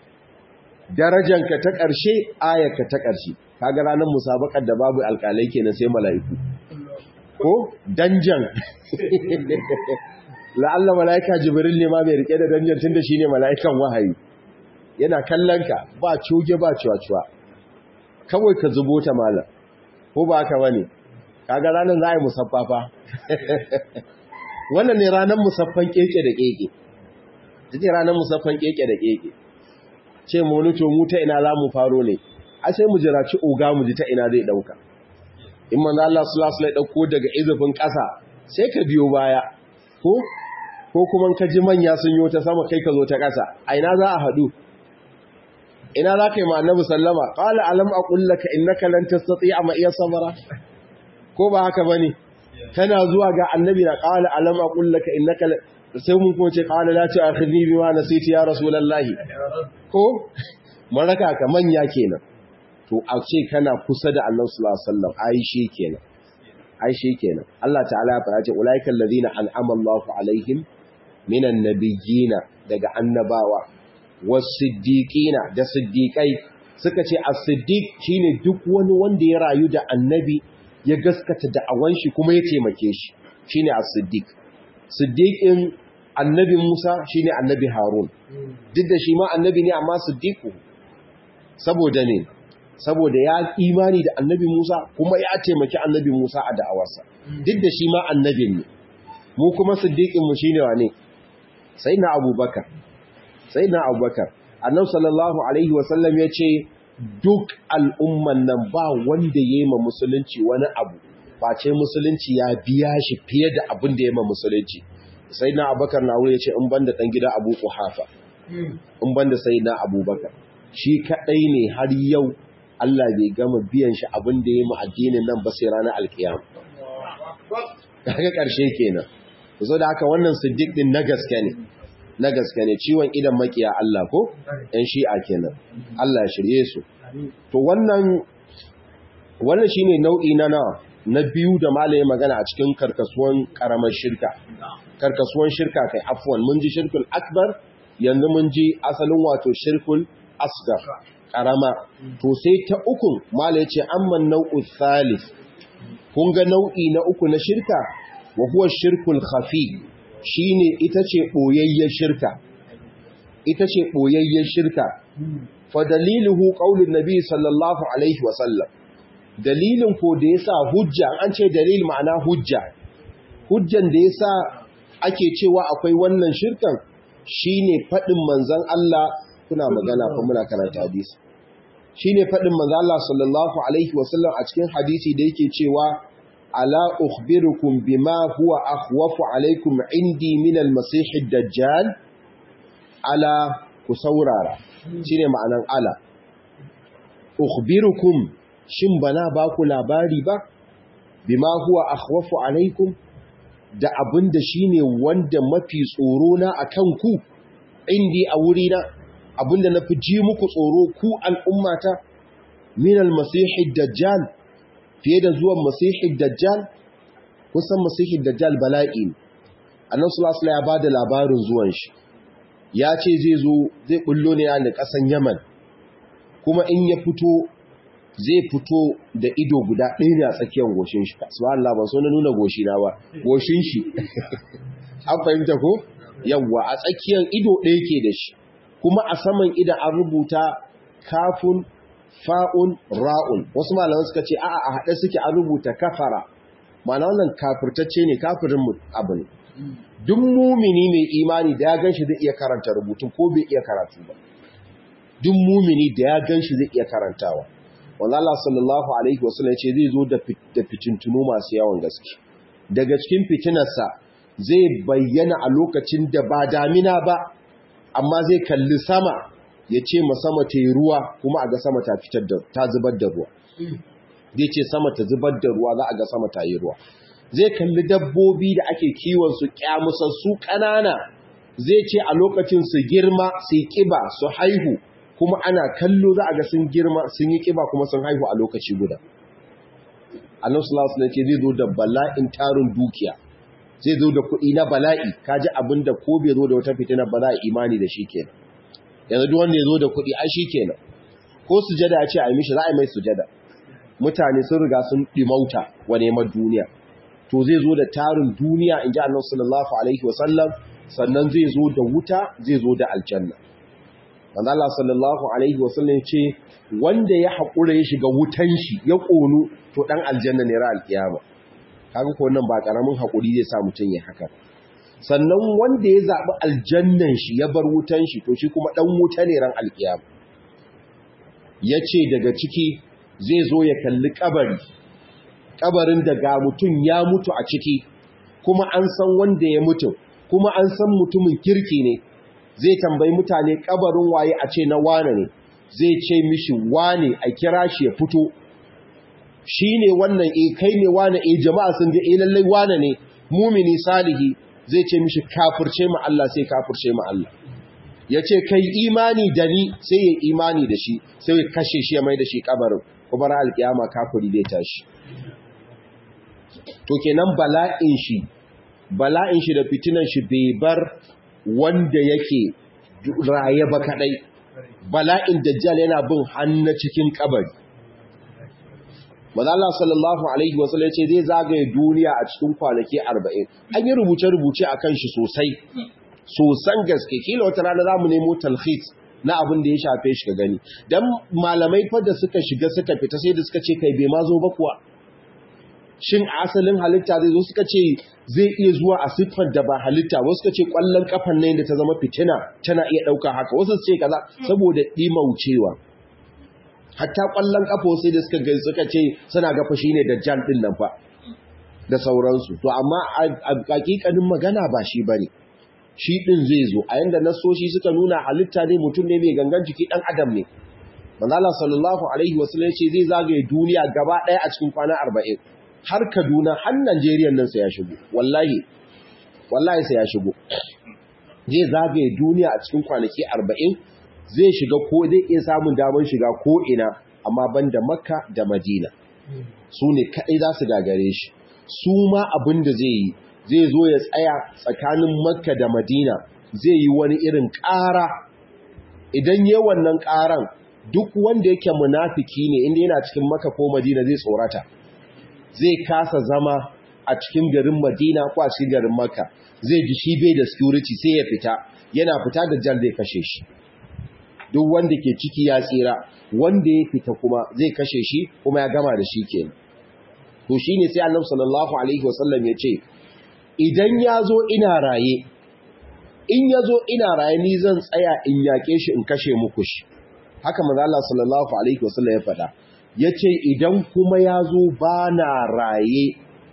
darajanka ta ƙarshe ayarka ta ƙarshe kaga ranar musabakar da babu alƙalai kenan sai mala'iku ko danjan la'alla mala'ika jibril ne ma mai rike da danjan tunda shine mala'ikan wahayi yana kallon ka ba coge ba ciwa-ciwa kawai ka zubo ta malam ko ba haka bane kaga ranar za a yi musaffafa wannan ne ranar musaffan keke da keke take ranar musaffan keke da keke ce mu to mu ta ina za mu faro ne a sai mu jira ci oga mu ji ta ina zai dauka in manzo Allah sallallahu alaihi dauko daga izufin ƙasa sai ka biyo baya ko ko kuma ka ji manya sun yi ta sama kai ka zo ta ƙasa a ina za a haɗu ina za ka yi ma annabi sallama qala alam aqul laka innaka lan tastati'a ma iya sabara ko ba haka bane kana zuwa ga annabi na qala alam aqul laka innaka sai mun ko ce qala la tu'akhidni bima nasiti ya rasulullahi ko maraka ka manya kenan to a ce kana kusa da Allah sallallahu alaihi wasallam ai shi kenan ai shi kenan Allah ta'ala ya fara ce ulaiikal ladina an'ama Allahu alaihim minan nabiyina daga annabawa was-siddiqina da siddiqai suka ce as-siddiq shine duk wani wanda ya rayu da annabi ya gaskata da awan shi kuma ya taimake shi shine as-siddiq siddiqin annabi Musa shine annabi Harun duk da shi ma annabi ne amma siddiqu saboda ne saboda ya imani da annabi Musa kuma ya taimaki annabi Musa a da'awarsa duk da shi ma annabin ne mu kuma siddiqinmu shi ne wane sai na abubakar sai na abubakar annabi sallallahu alaihi wasallam ya ce duk al'umman nan ba wanda ya yi ma musulunci wani abu face musulunci ya biya shi fiye da abin da ya ma musulunci sai na abubakar na wuri ya ce in banda ɗan gida abu kuhafa in banda sai na abubakar shi kaɗai ne har yau Allah bai gama biyan shi abin da ya yi addinin nan ba sai ranar alkiyama. Daga ƙarshe kenan. Zo da haka wannan siddiq din na gaske ne. Na gaske ne ciwon idan makiya Allah ko ɗan shi'a kenan. Allah ya shirye su. To wannan wannan shine nau'i na nawa na biyu da malaye magana a cikin karkasuwan karamar shirka. Karkasuwan shirka kai afwan mun ji shirkul akbar yanzu mun ji asalin wato shirkul asgar karama to sai ta uku mala yace amman nau'u thalith kun ga nau'i na uku na shirka wa huwa shirkul khafi shine ita ce boyayyen shirka ita ce boyayyen shirka fa daliluhu qaulun nabi sallallahu alaihi wa sallam dalilin ko da yasa hujja an ce dalil ma'ana hujja hujjan da yasa ake cewa akwai wannan shirkan shine fadin manzon Allah kuna magana kuma muna karanta hadisi shine fadin manzo Allah sallallahu alaihi wasallam a cikin hadisi da yake cewa ala ukhbirukum bima huwa akhwafu alaikum indi min al-masih ad-dajjal ala ku saurara shine ma'anan ala ukhbirukum shin bana ba ku labari ba bima huwa akhwafu alaikum da abinda shine wanda mafi tsoro na akan ku indi a wurina abinda nafi ji muku tsoro ku al'ummata min al-masih dajjal fiye da zuwan masih dajjal kusan masih dajjal bala'i annabi sallallahu alaihi ya bada labarin zuwan shi ya ce zai zo zai bullo ne a kasan Yaman kuma in ya fito zai fito da ido guda ɗaya ne a tsakiyar goshin shi subhanallah ban so na nuna goshi na ba goshin shi an fahimta ko yawwa a tsakiyar ido ɗaya ke da shi kuma a saman idan an rubuta kafun fa'un ra'un wasu malaman suka ce a'a a haɗe suke an rubuta kafara ma'ana wannan kafirtacce ne kafirin abu ne duk mumini mai imani da ya gan shi zai iya karanta rubutun ko bai iya karatu ba duk mumini da ya gan shi zai iya karantawa wanda Allah sallallahu alaihi wasallam ya ce zai zo da fitintunu masu yawan gaske daga cikin fitinarsa zai bayyana a lokacin da ba damina ba amma zai kalli sama ya ce ma sama ta yi ruwa kuma a ga sama ta fitar da ta zubar da ruwa zai ce sama ta zubar da ruwa za a ga sama ta yi ruwa zai kalli dabbobi da ake kiwon su kyamusassu ƙanana zai ce a lokacin su girma su kiba su haihu kuma ana kallo za a ga sun girma sun yi kiba kuma sun haihu a lokaci guda annabi sallallahu alaihi wasallam zai zo da bala'in tarin dukiya zai zo da kuɗi na bala'i kaji abinda ko bai zo da wata fitina ba za a imani da shi kenan yanzu duk wanda ya zo da kuɗi ai shi kenan ko sujada ya ce a yi mishi za a yi mai sujada mutane sun riga sun ɗimauta wa neman duniya to zai zo da tarin duniya in ji annabi sallallahu alaihi wasallam sannan zai zo da wuta zai zo da aljanna manzo Allah sallallahu alaihi wasallam ce wanda ya haƙura ya shiga wutan shi ya ƙonu to dan aljanna ne ra alkiyama kaga ko wannan ba karamin haƙuri zai sa mutun ya haka sannan wanda ya zaɓi aljannan shi ya bar wutan shi to shi kuma ɗan wuta ne ran alƙiyam ya ce daga ciki zai zo ya kalli ƙabari ƙabarin da ga mutum ya mutu a ciki kuma an san wanda ya mutu kuma an san mutumin kirki ne zai tambayi mutane ƙabarin waye a ce na wane ne zai ce mishi wane a kira shi ya fito shi ne wannan e kai ne wane e jama'a sun ga e lallai wane ne mumini salihi zai ce mishi kafirce ma Allah sai kafirce ma Allah ya ce kai imani da ni sai ya imani da shi sai ya kashe shi ya mai da shi kabarin kuma ra alkiyama kafiri zai tashi to kenan bala'in shi bala'in shi da fitinan shi bai bar wanda yake raye ba kadai bala'in dajjal yana bin hannu cikin kabari Allah sallallahu Alaihi wasallam ce zai zagaye duniya a cikin kwanaki arba'in. An yi rubuce-rubuce a kan shi sosai, sosan gaske, kila wata rana za mu nemo talhis na abin da ya shafe shi ka gani. Don malamai fadda suka shiga suka fita sai da suka ce kai bai ma zo ba kuwa. Shin asalin halitta zai zo suka ce zai iya zuwa a siffar da ba halitta, wasu suka ce kwallon kafan nan da ta zama fitina tana iya ɗauka haka, wasu su ce kaza saboda ɗimaucewa. hatta kwallon kafo sai da suka gai suka ce suna gafa shine dajjal din nan fa da sauransu to amma a hakikanin magana ba shi bane shi din zai zo a yanda nasoshi suka nuna halitta ne mutum ne mai gangan jiki dan adam ne manzo Allah sallallahu alaihi wasallam ce zai zagaye duniya gaba daya a cikin kwana 40 har Kaduna har Najeriya nan sai ya shigo wallahi wallahi sai ya shigo zai zagaye duniya a cikin kwanaki 40 zai shiga ko zai iya samun damar shiga ko ina amma banda makka da madina su ne kaɗai za su gagare shi su ma abin da zai yi zai zo ya tsaya tsakanin makka da madina zai yi wani irin ƙara idan yi wannan ƙaran duk wanda yake munafiki ne inda yana cikin makka ko madina zai tsorata zai kasa zama a cikin garin madina ko a cikin garin makka zai ji shi bai da security sai ya fita yana fita da jan zai kashe shi duk wanda ke ciki ya tsira wanda ya fita kuma zai kashe shi kuma ya gama da shi kenan to shine sai Annabi sallallahu alaihi wasallam ya ce idan ya zo ina raye in ya zo ina raye ni zan tsaya in yake shi in kashe muku shi haka manzo Allah sallallahu alaihi wasallam ya faɗa yace idan kuma ya zo bana raye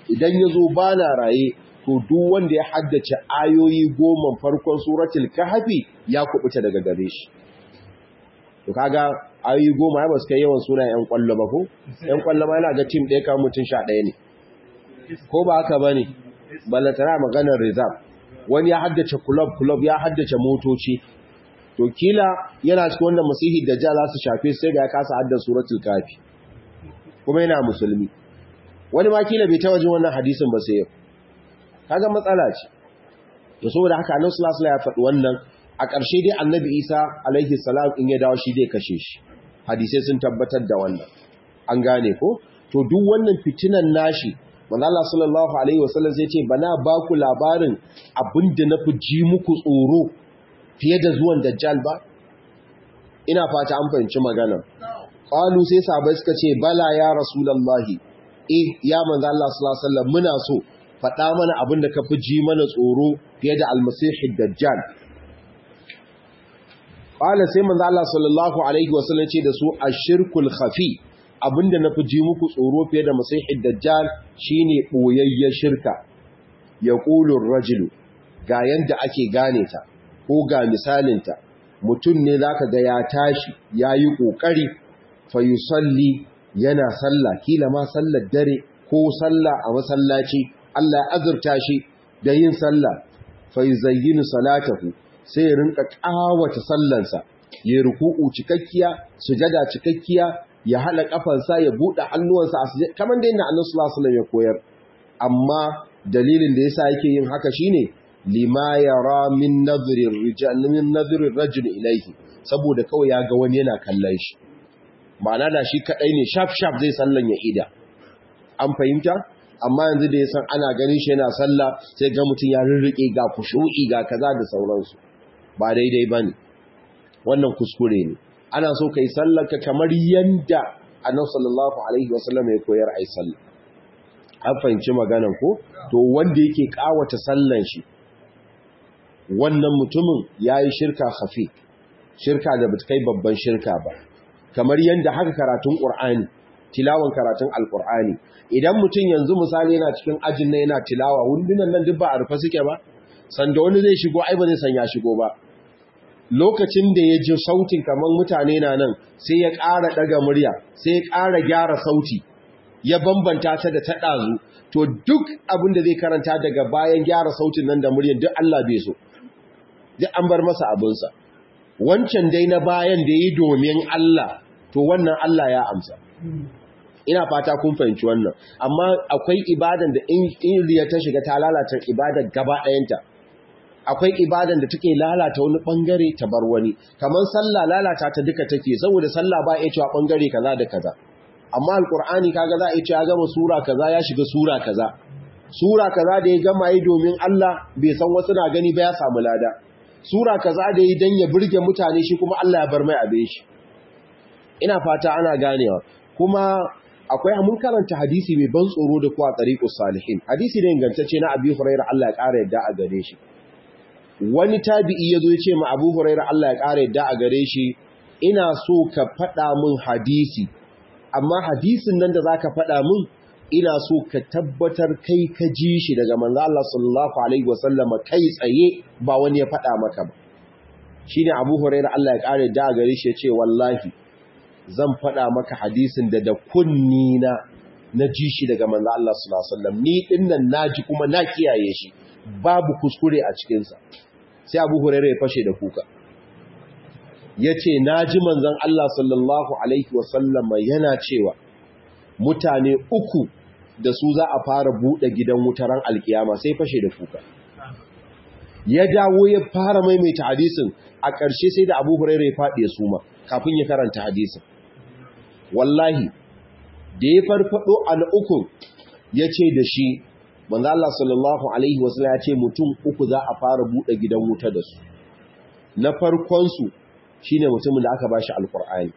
idan ya zo ba na raye to duk wanda ya haddace ayoyi goma farkon suratul kahfi ya kubuta daga gare shi to kaga ayoyi goma ya basu kai yawan suna yan kwallo ba ko yan kwallo ma yana ga team ɗaya kan mutum sha ɗaya ne ko ba haka bane ballatara maganar reserve wani ya haddace club club ya haddace motoci to kila yana cikin wannan masihi da ja za su shafe sai ga ya kasa haddace suratul kahfi kuma yana musulmi wani ma kila bai ta wajen wannan hadisin ba sai yau kaga matsala ce to saboda haka annabi sallallahu alaihi wasallam ya faɗi wannan a ƙarshe dai annabi Isa alaihi salam in ya dawo shi dai kashe shi hadisai sun tabbatar da wannan an gane ko to duk wannan fitinan nashi manzo Allah sallallahu alaihi wasallam sai ce bana ba ku labarin abinda na fi ji muku tsoro fiye da zuwan dajjal ba ina fata an fahimci magana qalu sai sahabbai suka ce bala ya rasulullahi eh ya manzo Allah sallallahu alaihi wasallam muna so faɗa mana abin da ka fi ji mana tsoro fiye da almasihi dajjal ƙwala sai manzo Allah sallallahu alaihi wasallam ce da su ashirkul khafi abinda na fi ji muku tsoro fiye da masihi dajjal shine boyayyen shirka yaqulur rajulu ga yanda ake gane ta ko ga misalinta mutum ne zaka ga ya tashi yayi kokari fa yusalli yana sallah kila ma sallar dare ko sallah a masallaci Allah ya azurta shi da yin sallah fa yuzayyinu salatahu sai ya rinka kawata sallansa ya ruku'u cikakkiya sujada cikakkiya ya hada kafansa ya bude hannuwansa a sujada kamar da inda Annabi sallallahu alaihi wasallam ya koyar amma dalilin da yasa yake yin haka shine lima yara min nadhri rijal min nadhri rajul ilayhi saboda kawai ya ga wani yana kallon shi ma'ana da shi kadai ne sharp sharp zai sallan ya ida an fahimta amma yanzu da ya san ana ganin shi yana sallah sai ga mutum ya rirrike ga kushu'i ga kaza da sauransu ba daidai bane wannan kuskure ne ana so kai sallar ka kamar yanda annabi sallallahu alaihi wasallam ya koyar ai sallah an fahimci maganan ko to wanda yake kawata sallan shi wannan mutumin yayi shirka khafi shirka da bata kai babban shirka ba kamar yanda haka karatun qur'ani tilawan karatun alkur'ani idan mutum yanzu misali yana cikin ajin na yana tilawa wundunan nan duk ba a rufe suke ba sanda wani zai shigo ai ba zai san ya shigo ba lokacin da ya ji sautin kamar mutane na nan sai ya ƙara ɗaga murya sai ya ƙara gyara sauti ya bambanta ta da ta ɗazu to duk abin da zai karanta daga bayan gyara sautin nan da muryan duk Allah bai so duk an bar masa abinsa wancan dai na bayan da yi domin Allah to wannan Allah ya amsa ina fata kun fahimci wannan amma akwai ibadan da in riya ta shiga ta lalata ibadar gaba ɗayanta akwai ibadan da take lalata wani bangare ta bar wani kamar sallah lalata ta duka take saboda sallah ba ya cewa bangare kaza da kaza amma alqur'ani kaga za a ce ya gama sura kaza ya shiga sura kaza sura kaza da ya gama yi domin Allah bai san wasu na gani ba ya samu lada sura kaza da yi dan ya burge mutane shi kuma Allah ya bar mai abin shi ina fata ana ganewa kuma akwai mun karanta hadisi mai ban tsoro da kuwa tariqus salihin hadisi ne ingantacce na Abi Hurairah Allah ya ƙara yadda a gare shi wani tabi'i yazo ya ce ma Abu Hurairah Allah ya ƙara yadda a gare shi ina so ka faɗa min hadisi amma hadisin nan da zaka faɗa min ina so ka tabbatar kai ka ji shi daga manzo Allah sallallahu alaihi wasallam kai tsaye ba wani ya faɗa maka ba shine Abu Hurairah Allah ya ƙara yadda a gare shi ya ce wallahi zan faɗa maka hadisin da da kunni na na ji shi daga manzo Allah sallallahu alaihi wasallam ni dinnan naji kuma na kiyaye shi babu kuskure a cikin sa sai Abu Hurairah ya fashe da kuka yace naji manzon Allah sallallahu alaihi wasallam yana cewa mutane uku da su za a fara bude gidan wutaran alkiyama sai fashe da kuka ya dawo ya fara maimaita hadisin a ƙarshe sai da Abu Hurairah ya faɗi ya suma kafin ya karanta hadisin wallahi da ya farfado an uku ya ce da shi manzo Allah sallallahu alaihi wasallam ya ce mutum uku za a fara bude gidan wuta da su na farkon su shine mutumin da aka bashi alqur'ani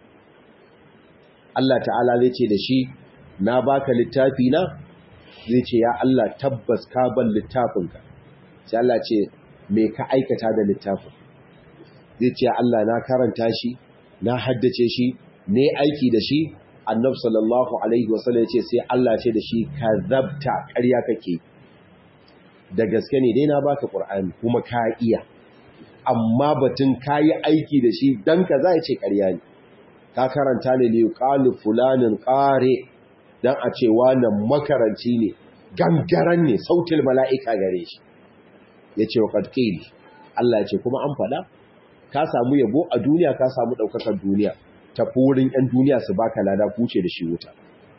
Allah ta'ala zai ce da shi na baka littafi na zai ce ya Allah tabbas ka ban littafinka sai Allah ce me ka aikata da littafin zai ce Allah na karanta shi na haddace shi ne aiki da shi annabi sallallahu alaihi wasallam yace sai Allah ce da shi kazabta ƙarya kake da gaske ne dai na baka qur'ani kuma ka iya amma batun kayi aiki da shi dan kaza yace ƙarya ne ka karanta ne li qalu fulanin qari dan a ce wannan makaranci ne gangaran ne sautil mala'ika gare shi yace wa qad qili Allah yace kuma an fada ka samu yabo a duniya ka samu daukakar duniya tafi wurin 'yan duniya su baka lada kuce da shi wuta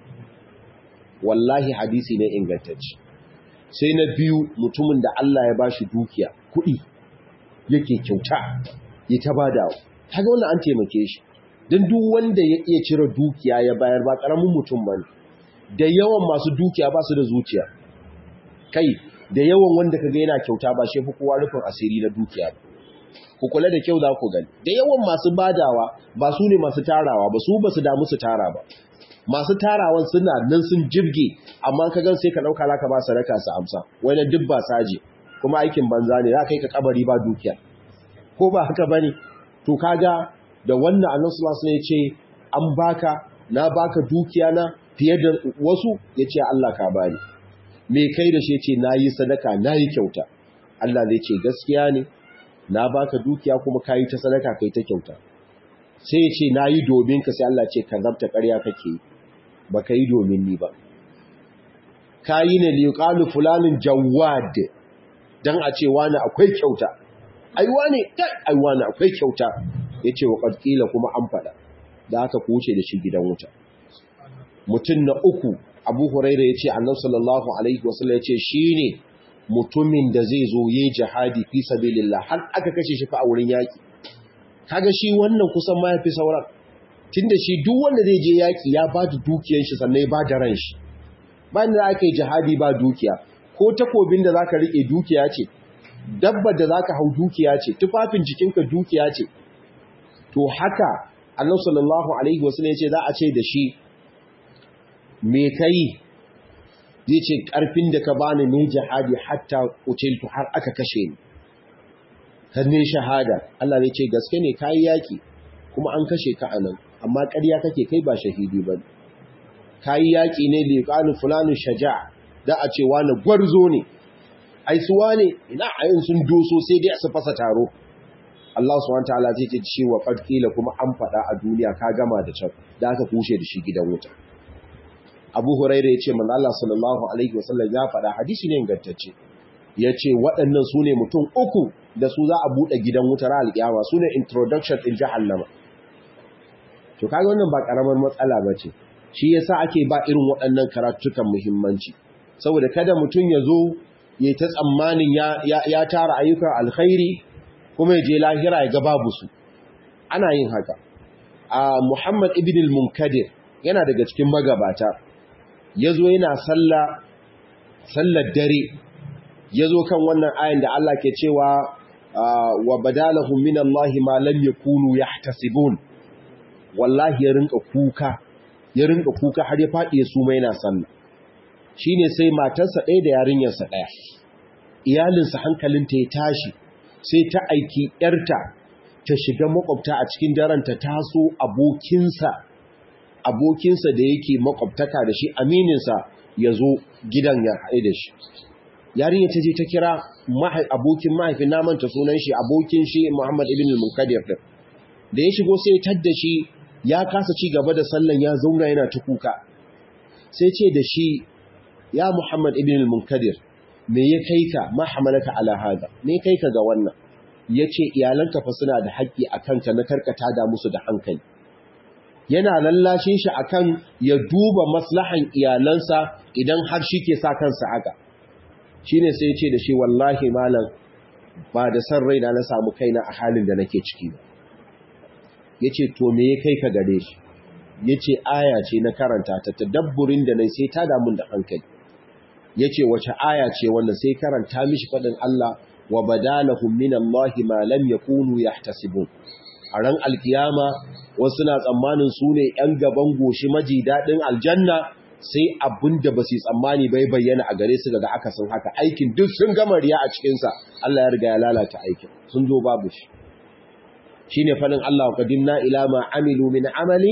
wallahi hadisi ne ingantacci sai na biyu mutumin da Allah ya bashi dukiya kuɗi yake kyauta ya ta badawa kaga wannan an taimake shi don duk wanda ya iya cire dukiya ya bayar ba ƙaramin mutum ba da yawan masu dukiya ba su da zuciya kai da yawan wanda kaga yana kyauta ba shi fi kowa rufin asiri na dukiya ba ku kula da kyau za ku gani da yawan masu badawa ba su ne masu tarawa ba su ba su damu su tara ba masu tarawan suna nan sun jirge amma ka gan sai ka dauka laka ba sadaka su amsa wani duk ba saje kuma aikin banza ne za ka yi ka kabari ba dukiya ko ba haka bane to kaga da wannan annabi sallallahu alaihi wasallam ya ce an baka na baka dukiya na fiye da wasu yace Allah ka bani me kai da shi yace nayi sadaka nayi kyauta Allah zai ce gaskiya ne na baka dukiya kuma kayi ta sadaka kai ta kyauta sai ya ce na yi domin ka sai Allah ce ka zabta ƙarya kake ba ka yi domin ni ba ka yi ne liƙalu fulanin jawad don a ce wani akwai kyauta aiwa ne aiwa ne akwai kyauta ya ce wa ƙarƙila kuma an faɗa da aka kuce da shi gidan wuta mutum na uku abu huraira ya ce annan sallallahu alaihi wasallam ya ce shi ne mutumin da zai zo yi jihadi fi sabilillah har aka kashe shi fa a wurin yaki kaga shi wannan kusan ma yafi sauran tunda shi duk wanda zai je yaki ya ba da dukiyar shi sannan ya ba da ran shi ba da aka yi jihadi ba dukiya ko takobin da zaka rike dukiya ce dabbar da zaka hau dukiya ce tufafin jikinka dukiya ce to haka Allah sallallahu alaihi wasallam ya ce za a ce da shi me kai zai ce ƙarfin da ka bani ne jihadi hatta kutiltu har aka kashe ni hannun shahada Allah ne ce gaske ne kayi yaki kuma an kashe ka anan amma ƙarya kake kai ba shahidi ba kayi yaki ne liqanu fulanu shaja da a ce wani gwarzo ne ai su wane ina ayin sun doso sai dai su fasa taro Allah subhanahu wataala zai ce shi wa qadqila kuma an faɗa a duniya ka gama da can da aka kushe da shi gidan wuta abu huraira ya ce manzo Allah sallallahu alaihi wasallam ya faɗa hadisi ne ingantacce ya ce waɗannan su ne mutum uku da su za a buɗe gidan wutar alƙiyama su ne introduction ɗin jahannama to kaga wannan ba ƙaramar matsala ba ce shi yasa ake ba irin waɗannan karatukan muhimmanci saboda kada mutum ya zo ya ta tsammanin ya tara ayyukan alkhairi kuma ya je lahira ya ga babu su ana yin haka a muhammad ibn al-munkadir yana daga cikin magabata ya zo yana sallar dare ya zo kan wannan ayin da Allah ke cewa wa badalahum min Allah ma lam yakunu yahtasibun wallahi ya rinka kuka ya rinka kuka har ya fadi ya suma yana sallah shine sai matarsa ɗaya da yarinyarsa ɗaya iyalinsa hankalinta ya tashi sai ta aiki yarta ta shiga makwabta a cikin daren ta taso abokinsa abokinsa da yake makwabtaka da shi amininsa ya zo gidan ya haɗe da shi yarinya ta je ta kira abokin mahaifin namanta sunan shi abokin shi muhammad ibn al-munkadir din da ya shigo sai tadda shi ya kasa ci gaba da sallan ya zauna yana ta kuka sai ce da shi ya muhammad ibn al-munkadir me ya kai ka ma hamalaka ala hada me kai ka ga wannan yace iyalanka fa suna da haƙƙi akan ka na karkata da musu da hankali yana lallashin shi akan ya duba maslahan iyalansa idan har shi ke sa kansa haka shine sai ya ce da shi wallahi malam ba da san raina na samu kaina a halin da nake ciki ba yace to me ya kai ka gare shi yace aya ce na karanta ta tadabburin da nayi sai ta damu da hankali yace wace aya ce wannan sai karanta mishi fadin Allah wa badalahum minallahi ma lam yakunu yahtasibun a ran alkiyama wasu na tsammanin su ne ‘yan gaban goshi maji daɗin aljanna sai abin da ba su tsammani bai bayyana a gare su daga akasin haka aikin duk sun gama riya a cikinsa Allah ya riga ya lalata aikin sun zo babu shi shi ne faɗin Allah wa ƙadimna ila ma amilu min amalin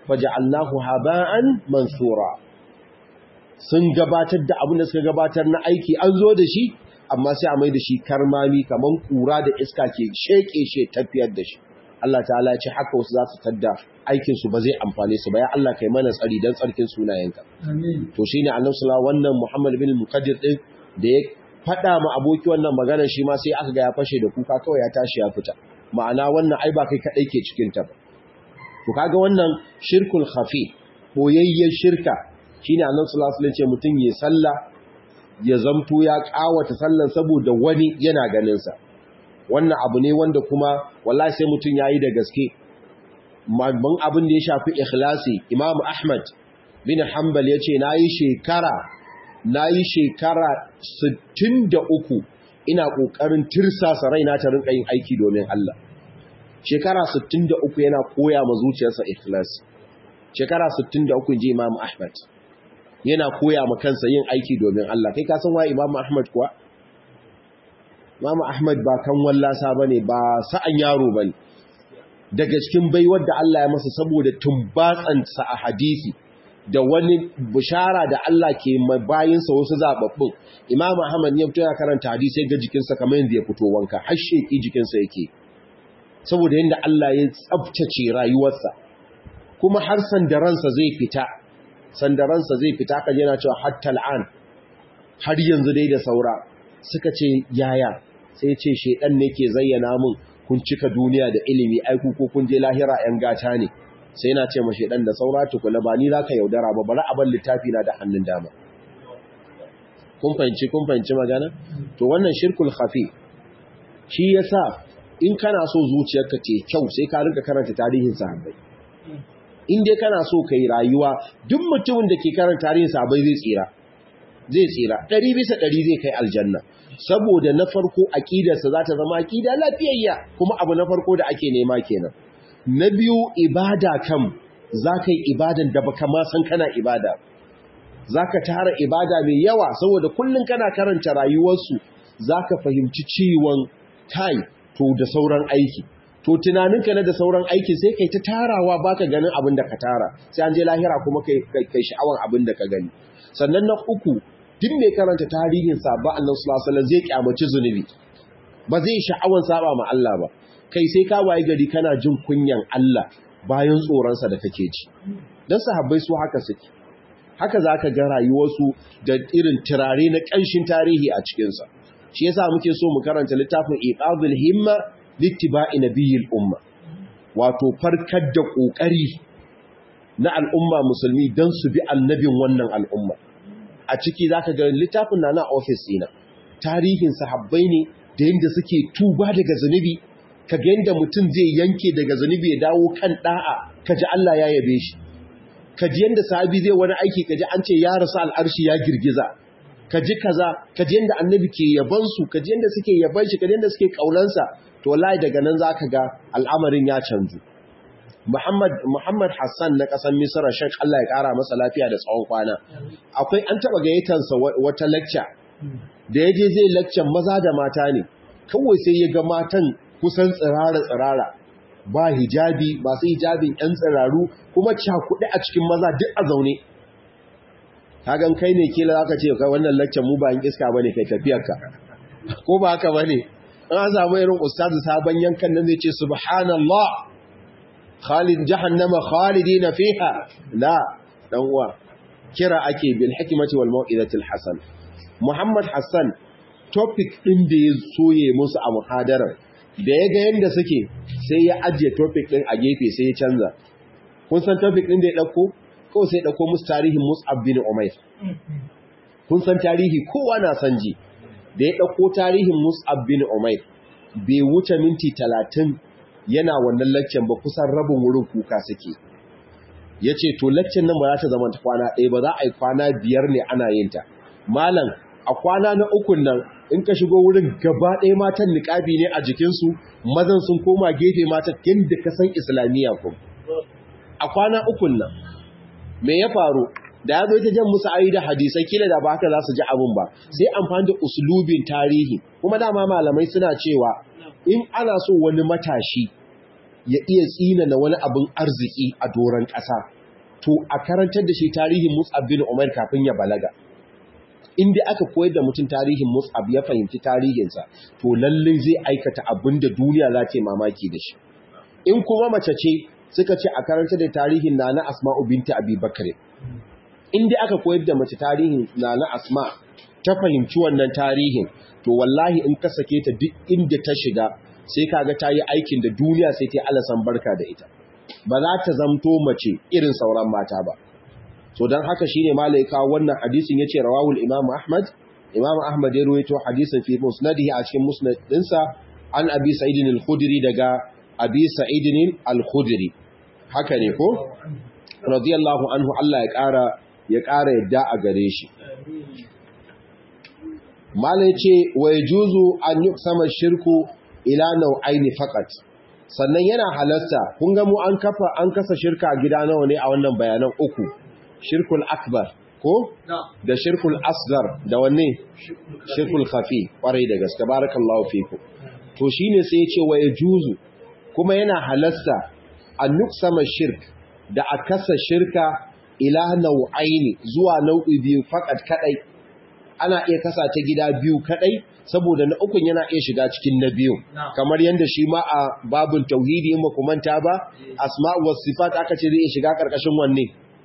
faja'alnahu haba'an mansura sun gabatar da abin da suka gabatar na aiki an zo da shi amma sai a mai da shi karmami kaman kura da iska ke sheke she tafiyar da shi Allah ta'ala ya ce haka wasu za su tadda aikin su ba zai amfane su ba ya Allah kai mana tsari dan tsarkin sunayenka amin to shine Annabi sallallahu wannan Muhammad bin Muqaddir din da ya fada ma aboki wannan magana shi ma sai aka ga ya fashe da kuka kawai ya tashi ya fita ma'ana wannan ai ba kai kadai ke cikin ta ba to kaga wannan shirkul khafi boyayyen shirka shine Annabi sallallahu alaihi wasallam ce mutun ya sallah ya zamto ya kawata sallan saboda wani yana ganin sa wannan abu ne wanda kuma wallahi sai mutun yayi da gaske babban abin da ya shafi ikhlasi Imam Ahmad bin Hanbal yace nayi shekara nayi shekara 63 ina kokarin tirsasa raina ta rinka yin aiki domin Allah shekara 63 yana koya ma zuciyarsa ikhlasi shekara 63 ji Imam Ahmad yana koya ma kansa yin aiki domin Allah kai ka san wa Imam Ahmad kuwa Imam Ahmad ba kan wallasa bane ba sa'an yaro bane daga cikin baiwar da Allah ya masa saboda tumbatsansa a hadisi da wani bishara da Allah ke bayinsa wasu zababbun Imam Ahmad ya fito ya karanta hadisi ga jikinsa kamar yadda ya fito wanka har sheki jikinsa yake saboda yadda Allah ya tsabtace rayuwarsa kuma har sandaransa zai fita sandaransa zai fita kaje yana cewa hatta al'an har yanzu dai da saura suka ce yaya sai ce shedan ne ke zayyana mun kun cika duniya da ilimi aiku ko kun je lahira yan gata ne sai yana ce ma shedan da saura tukuna ba ni zaka yaudara ba bari a bar littafi na da hannun dama kun fahimci kun fahimci magana to wannan shirkul khafi shi yasa in kana so zuciyarka ce kyau sai ka rinka karanta tarihin sahabbai in dai kana so kai rayuwa duk mutumin da ke karanta tarihin sahabbai zai tsira zai tsira ɗari bisa ɗari zai kai aljanna saboda na farko aƙidarsa za ta zama aƙida lafiyayya kuma abu na farko da ake nema kenan na biyu ibada kam za ka yi ibadan da baka ma san kana ibada za ka tara ibada mai yawa saboda kullum kana karanta rayuwarsu za ka fahimci ciwon tai to da sauran aiki to tunaninka na da sauran aiki sai kai ta tarawa baka ganin abin da ka tara sai an je lahira kuma kai kai sha'awan abin da ka gani sannan na uku duk mai karanta tarihin sabon Allah sallallahu alaihi zai kyamaci zunubi ba zai sha'awan saba ma Allah ba kai sai ka waye gari kana jin kunyan Allah bayan tsoronsa da kake ji dan sahabbai su haka suke haka zaka ga rayuwarsu da irin turare na ƙanshin tarihi a cikin sa shi yasa muke so mu karanta littafin iqadul himma littiba'i nabiyil umma wato farkar da kokari na al'umma musulmi dan su bi annabin wannan al'umma a ciki za ka ga littafin na na ofis ɗina tarihin sahabbai ne da yadda suke tuba daga zunubi ka ga yadda mutum zai yanke daga zunubi ya dawo kan ɗa'a ka ji Allah ya yabe shi ka ji yadda sahabi zai wani aiki ka ji an ce ya rasu al'arshi ya girgiza ka ji kaza ka ji yadda annabi ke yabansu ka ji yadda suke yaban shi ka ji yadda suke ƙaunansa to wallahi daga nan za ka ga al'amarin ya canzu Muhammad Muhammad Hassan na ƙasar Misra Sheikh Allah ya ƙara masa lafiya da tsawon kwana. Akwai an taɓa gayyatansa wata lecture da ya je zai lecture maza da mata ne. Kawai sai ya ga matan kusan tsirara tsirara ba hijabi masu hijabin ƴan tsiraru kuma cakuɗe a cikin maza duk a zaune. Kagan kai ne kila zaka ce kai wannan lecture mu ba in iska bane kai tafiyarka. Ko ba haka bane? An samu irin ustazu sabon yankan nan zai ce subhanallah khalid jahannama khalidina fiha la dan uwa kira ake bil hikmati wal mau'izatil hasan muhammad hassan topic din da ya soye musu a muhadarar da ya ga yanda suke sai ya ajiye topic din a gefe sai ya canza kun san topic din da ya dauko ko sai ya dauko musu tarihin mus'ab bin umair kun san tarihi kowa na san ji da ya dauko tarihin mus'ab bin umair bai wuce minti talatin yana wannan laccen ba kusan rabin wurin kuka suke ya ce to laccen nan ba za ta zama ta kwana ɗaya ba za a yi kwana biyar ne ana yin ta malam a kwana na ukun nan in ka shigo wurin gaba ɗaya matan niƙabi ne a jikinsu mazan sun koma gefe mata yadda ka san islamiyya kuma a kwana ukun nan me ya faru da ya zo ta jan musu ayi da hadisai kila da ba haka za su ji abin ba sai amfani da uslubin tarihi kuma dama malamai suna cewa in ana so wani matashi ya iya tsina na wani abin arziki a doron ƙasa to a karantar da shi tarihin Mus'ab bin Umar kafin ya balaga in dai aka koyar da mutum tarihin Mus'ab ya fahimci tarihinsa to lallai zai aikata abin da duniya za ta yi mamaki da shi in kuma mace ce suka ce a karanta da tarihin Nana Asma'u binti Abi Bakr in dai aka koyar da mace tarihin Nana Asma ta fahimci wannan tarihin to wallahi in ka sake ta duk inda ta shiga sai kaga ta yi aikin da duniya sai ta yi alasan barka da ita ba za ta zamto mace irin sauran mata ba so don haka shine malaika wannan hadisin yace rawahul imam ahmad imam ahmad ya ruwaito hadisin fi musnadihi a cikin musnad dinsa an abi sa'id al-khudri daga abi sa'id al-khudri haka ne ko radiyallahu anhu Allah ya kara ya kara yadda a gare shi malai ce wa yajuzu an yuqsama shirku ila nau'aini faqat sannan yana halasta kun ga mu an kafa an kasa shirka gida nawa ne a wannan bayanan uku shirkul akbar ko da shirkul asgar da wanne shirkul khafi kwarai da gaske barakallahu fiku to shine sai ya ce wa yajuzu kuma yana halasta an nuksama shirk da a kasa shirka ila nau'aini zuwa nau'i biyu fakat kadai ana iya kasa ta gida biyu kadai saboda na ukun yana iya shiga cikin na biyu kamar yadda shi ma a babun tauhidi in ku manta ba asma'u was sifat aka ce zai iya shiga karkashin wanne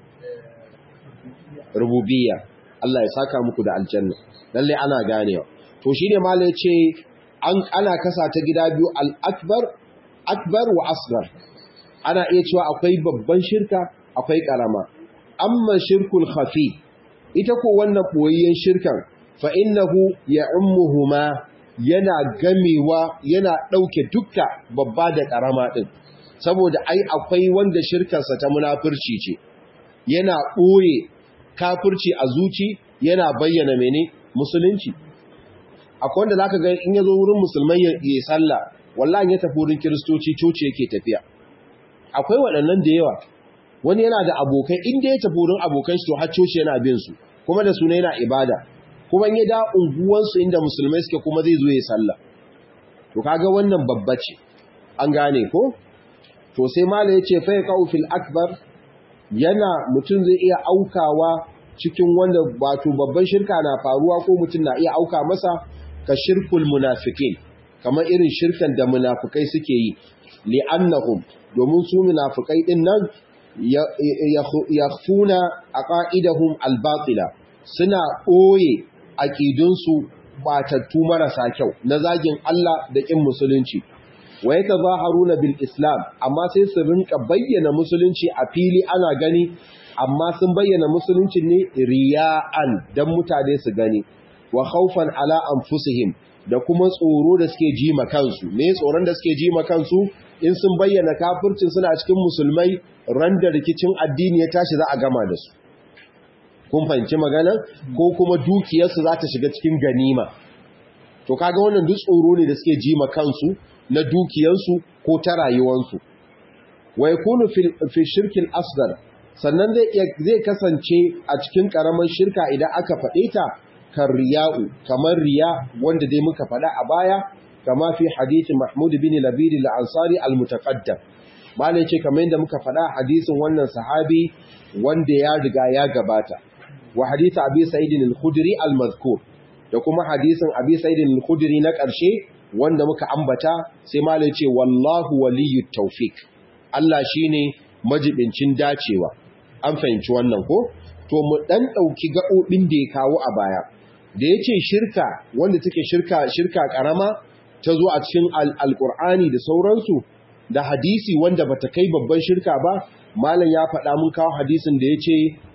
rububiyya Allah ya saka muku da aljanna lalle ana ganewa to shine malai ya ce an ana kasa ta gida biyu al-akbar akbar wa asghar ana iya cewa akwai babban shirka akwai karama amma shirkul khafi ita ko wannan boyayyen shirkan fa innahu ya'ummuhuma yana gamewa yana dauke dukka babba da karama din saboda ai akwai wanda shirkarsa ta munafurci ce yana boye kafirci a zuci yana bayyana mene musulunci akwai wanda zaka ga in yazo wurin musulmai ya yi sallah wallahi ya tafi wurin kiristoci coci yake tafiya akwai waɗannan da yawa wani yana da abokai inda ya tafi wurin abokan shi to har coci yana bin su kuma da suna yana ibada kuma in ya da unguwansu inda musulmai suke kuma zai zo ya sallah to kaga wannan babba ce an gane ko to sai mala yace fa yaqau fil akbar yana mutum zai iya aukawa cikin wanda wato babban shirka na faruwa ko mutum na iya auka masa ka shirkul munafikin kamar irin shirkan da munafikai suke yi li'annahum domin su munafikai din nan yakhfuna aqaidahum al-batila suna ɓoye aƙidunsu batattu marasa kyau na zagin Allah da ƙin musulunci wa ya tazaharuna bil islam amma sai su rinka bayyana musulunci a fili ana gani amma sun bayyana musulunci ne riya'an dan mutane su gani wa khawfan ala anfusihim da kuma tsoro da suke ji ma kansu me tsoron da suke ji ma kansu in sun bayyana kafircin suna cikin musulmai ran da rikicin addini ya tashi za a gama da su kun fahimci magana ko kuma dukiyarsu za ta shiga cikin ganima to kaga wannan duk tsoro ne da suke ji ma kansu na dukiyarsu ko ta rayuwarsu wa yakunu fi shirkin asghar sannan zai zai kasance a cikin karaman shirka idan aka faɗe ta kan riya'u kamar riya wanda dai muka faɗa a baya kama fi hadithin Mahmud bin Labid al-Ansari al-mutaqaddam malai ce kamar yadda muka faɗa hadisin wannan sahabi wanda ya riga ya gabata wa hadith Abi Sa'id al-Khudri al-mazkur da kuma hadisin Abi Sa'id al-Khudri na ƙarshe wanda muka ambata sai malai ce wallahu waliyyut tawfik Allah shine majibincin dacewa an fahimci wannan ko to mu dan dauki gaɓoɓin da ya kawo a baya da yace shirka wanda take shirka shirka karama ta zo a cikin alqur'ani da sauransu da hadisi wanda bata kai babban shirka ba malam ya faɗa mun kawo hadisin da yace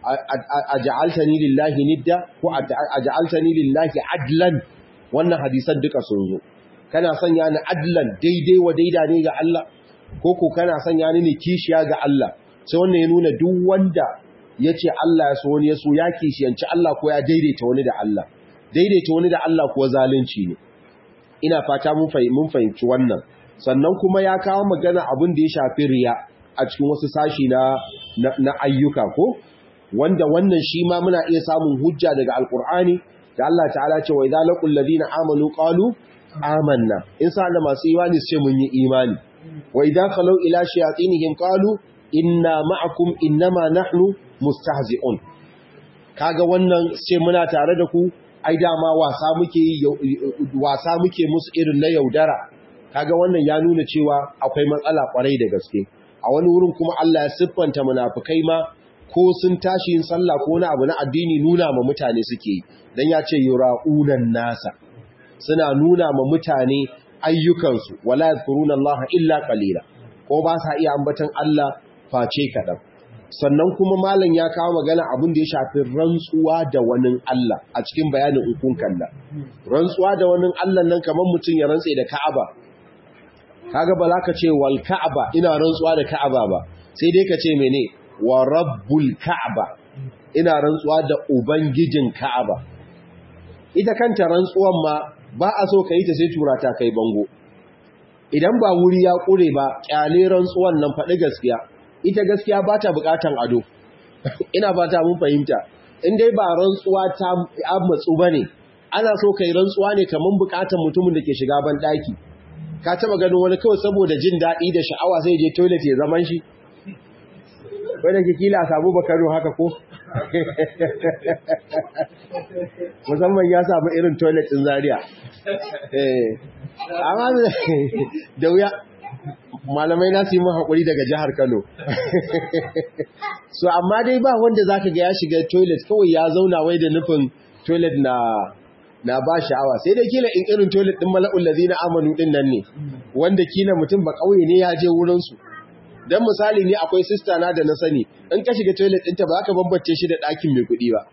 aj'altani lillahi nidda ko aj'altani lillahi adlan wannan hadisan duka sun zo kana sanya ni adlan daidai wa daida ne ga Allah ko ko kana sanya ni ne kishiya ga Allah sai wannan ya nuna duk wanda yace Allah ya so wani ya so ya kishiyanci Allah ko ya daidaita wani da Allah daidaita wani da Allah ko zalunci ne ina fata mun fahimci wannan sannan kuma ya kawo magana abin da ya shafi riya a cikin wasu sashi na na ayyuka ko wanda wannan shi ma muna iya samun hujja daga alkur'ani da Allah ta'ala ce wa idza laqul ladina amanu qalu amanna in sa da masu imani su ce mun yi imani wa idza khalu ila shayatinihim qalu inna ma'akum innama nahnu mustahzi'un kaga wannan sai muna tare da ku ai dama wasa muke wasa muke musu irin na yaudara kaga wannan ya nuna cewa akwai matsala kwarai da gaske a wani wurin kuma Allah ya siffanta munafikai ma ko sun tashi yin sallah ko wani abu na addini nuna ma mutane suke yi dan ya ce yura'unan nasa suna nuna ma mutane ayyukansu wala yadhkuruna Allah illa qalila ko ba sa iya ambatan Allah face kadan sannan kuma malam ya kawo magana abin da ya shafi rantsuwa da wani Allah a cikin bayanin ukun kalla rantsuwa da wani Allah nan kamar mutum ya rantse da Ka'aba kaga ba za ka ce wal Ka'aba ina rantsuwa da Ka'aba ba sai dai ka ce mene wa rabbul Ka'aba ina rantsuwa da ubangijin Ka'aba ita kanta rantsuwan ma ba a so ka yi ta sai tura ta kai bango idan ba wuri ya kure ba kyale rantsuwan nan faɗi gaskiya ita gaskiya ba ta bukatan ado ina ba ta mun fahimta in dai ba rantsuwa ta matsu ba ne ana so kai rantsuwa ne kamar bukatan mutumin da ke shiga ban ɗaki ka taɓa ganin wani kawai saboda jin daɗi da sha'awa sai je toilet ya zaman shi wadda ke kila samu bakaro haka ko musamman ya samu irin toilet ɗin zaria amma da wuya malamai na su yi haƙuri daga jihar Kano. so, amma dai ba wanda za ka ga ya shiga toilet kawai ya zauna wai da nufin toilet na na ba sha'awa sai dai kila in irin toilet ɗin mala'ul lazi na amanu ɗin nan ne wanda kila mutum ba ƙauye ne ya je wurinsu don misali ne akwai sista na da na sani in ka shiga toilet ɗinta ba za ka bambance shi da ɗakin mai kuɗi ba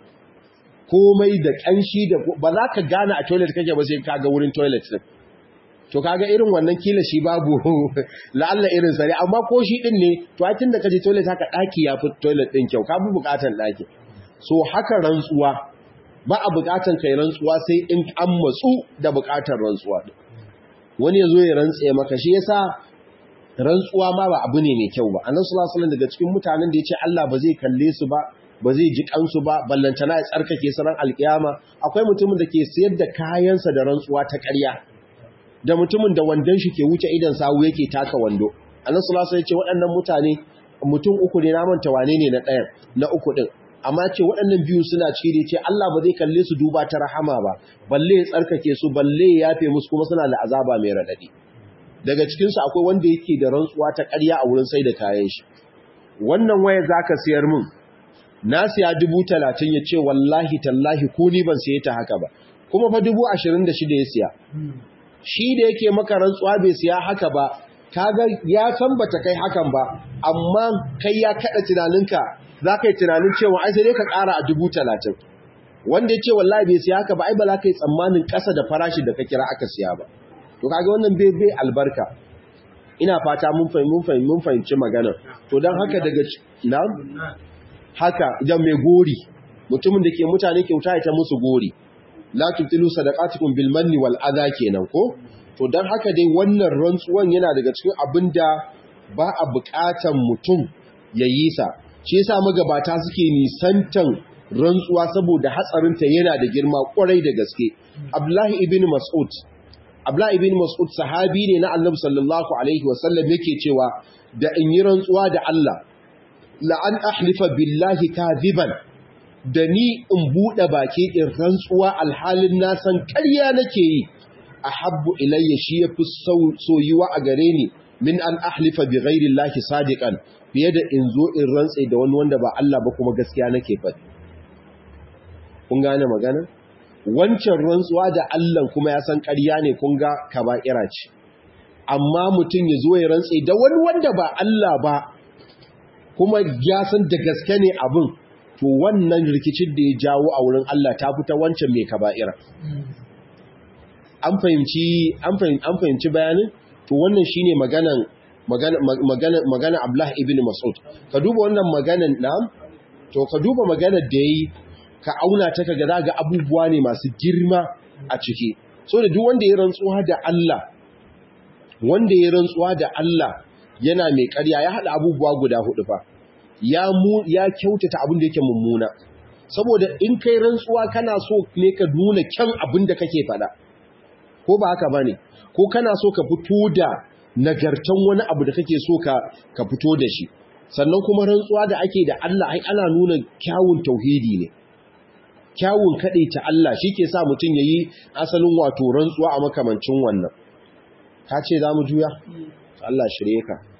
komai da ƙanshi da ba za ka gane a toilet kake ba sai ka ga wurin toilet ɗin to kaga irin wannan kila shi babu la'alla irin sare amma ko shi din ne to ai tunda kaje toilet haka daki ya fi toilet din kyau ka fi bukatan daki so haka rantsuwa ba a bukatan kai rantsuwa sai in an matsu da bukatar rantsuwa wani yazo ya rantse maka shi yasa rantsuwa ma ba abu ne mai kyau ba annabi sallallahu alaihi wasallam daga cikin mutanen da yace Allah ba zai kalle su ba ba zai ji kansu ba ballantana ya tsarkake su ran alkiyama akwai mutumin da ke sayar da kayansa da rantsuwa ta ƙarya da mutumin da wandon shi ke wuce idan sawu yake taka wando annabi sallallahu alaihi wasallam ya ce waɗannan mutane mutum uku ne na manta wane ne na ɗayan na uku din amma ce waɗannan biyu suna ciki da ce Allah ba zai kalle su duba ta rahama ba balle ya tsarkake su balle ya yafe musu kuma suna da azaba mai radadi daga cikin su akwai wanda yake da rantsuwa ta ƙarya a wurin sai da kayan shi wannan waya zaka siyar min na siya dubu talatin ya ce wallahi tallahi ko ni ban siye ta haka ba kuma fa dubu ashirin da shida ya siya shi da yake maka rantsuwa bai siya haka ba kaga ya san bata kai hakan ba amma kai ya kada tunaninka za ka yi tunanin cewa ai sai dai ka ƙara a dubu talatin wanda ya ce wallahi bai siya haka ba ai ba za ka yi tsammanin ƙasa da farashi da ka kira aka siya ba to kaga wannan bai bai albarka ina fata mun fahimci mun fahimci magana to dan haka daga na haka idan mai gori mutumin da ke mutane kyauta ya ta musu gori la tubtilu sadaqatukum bil manni wal adha kenan ko to dan haka dai wannan rantsuwan yana daga cikin abinda ba a buƙatan mutum ya yi sa shi yasa magabata suke nisantan rantsuwa saboda hatsarin ta yana da girma kwarai da gaske Abdullahi ibn Mas'ud Abdullahi ibn Mas'ud sahabi ne na Annabi sallallahu alaihi wasallam yake cewa da in yi rantsuwa da Allah la an ahlifa billahi kadhiban da ni in buɗe baki in rantsuwa alhalin na san ƙarya nake yi a habbu ilayya shi ya fi soyuwa a gare ni min an ahlifa bi ghairi Allah sadiqan fiye da in zo in rantse da wani wanda ba Allah ba kuma gaskiya nake faɗi kun gane magana wancan rantsuwa da Allah kuma ya san ƙarya ne kun ga kaba'ira ce amma mutum ya zo ya rantse da wani wanda ba Allah ba kuma ya san da gaske ne abin to wannan rikicin da ya jawo a wurin Allah ta fita wancan mai kaba'ira an fahimci an fahimci bayanin to wannan shine maganan magana magana magana Abdullah ibn Mas'ud ka duba wannan maganan na to ka duba maganar da yayi ka auna ta kaga zaga abubuwa ne masu girma a ciki so da duk wanda ya rantsuwa da Allah wanda ya rantsuwa da Allah yana mai ƙarya ya hada abubuwa guda hudu fa ya mu ya kyautata abin da yake mummuna saboda in kai rantsuwa kana so ne ka nuna kyan abin da kake faɗa ko ba haka bane ko kana so ka fito da nagartan wani abu da kake so ka ka fito da shi sannan kuma rantsuwa da ake da Allah ai ana nuna kyawun tauhidi ne kyawun ta Allah shi ke sa mutum ya yi asalin wato rantsuwa a makamancin wannan ka ce za mu juya Allah shirye ka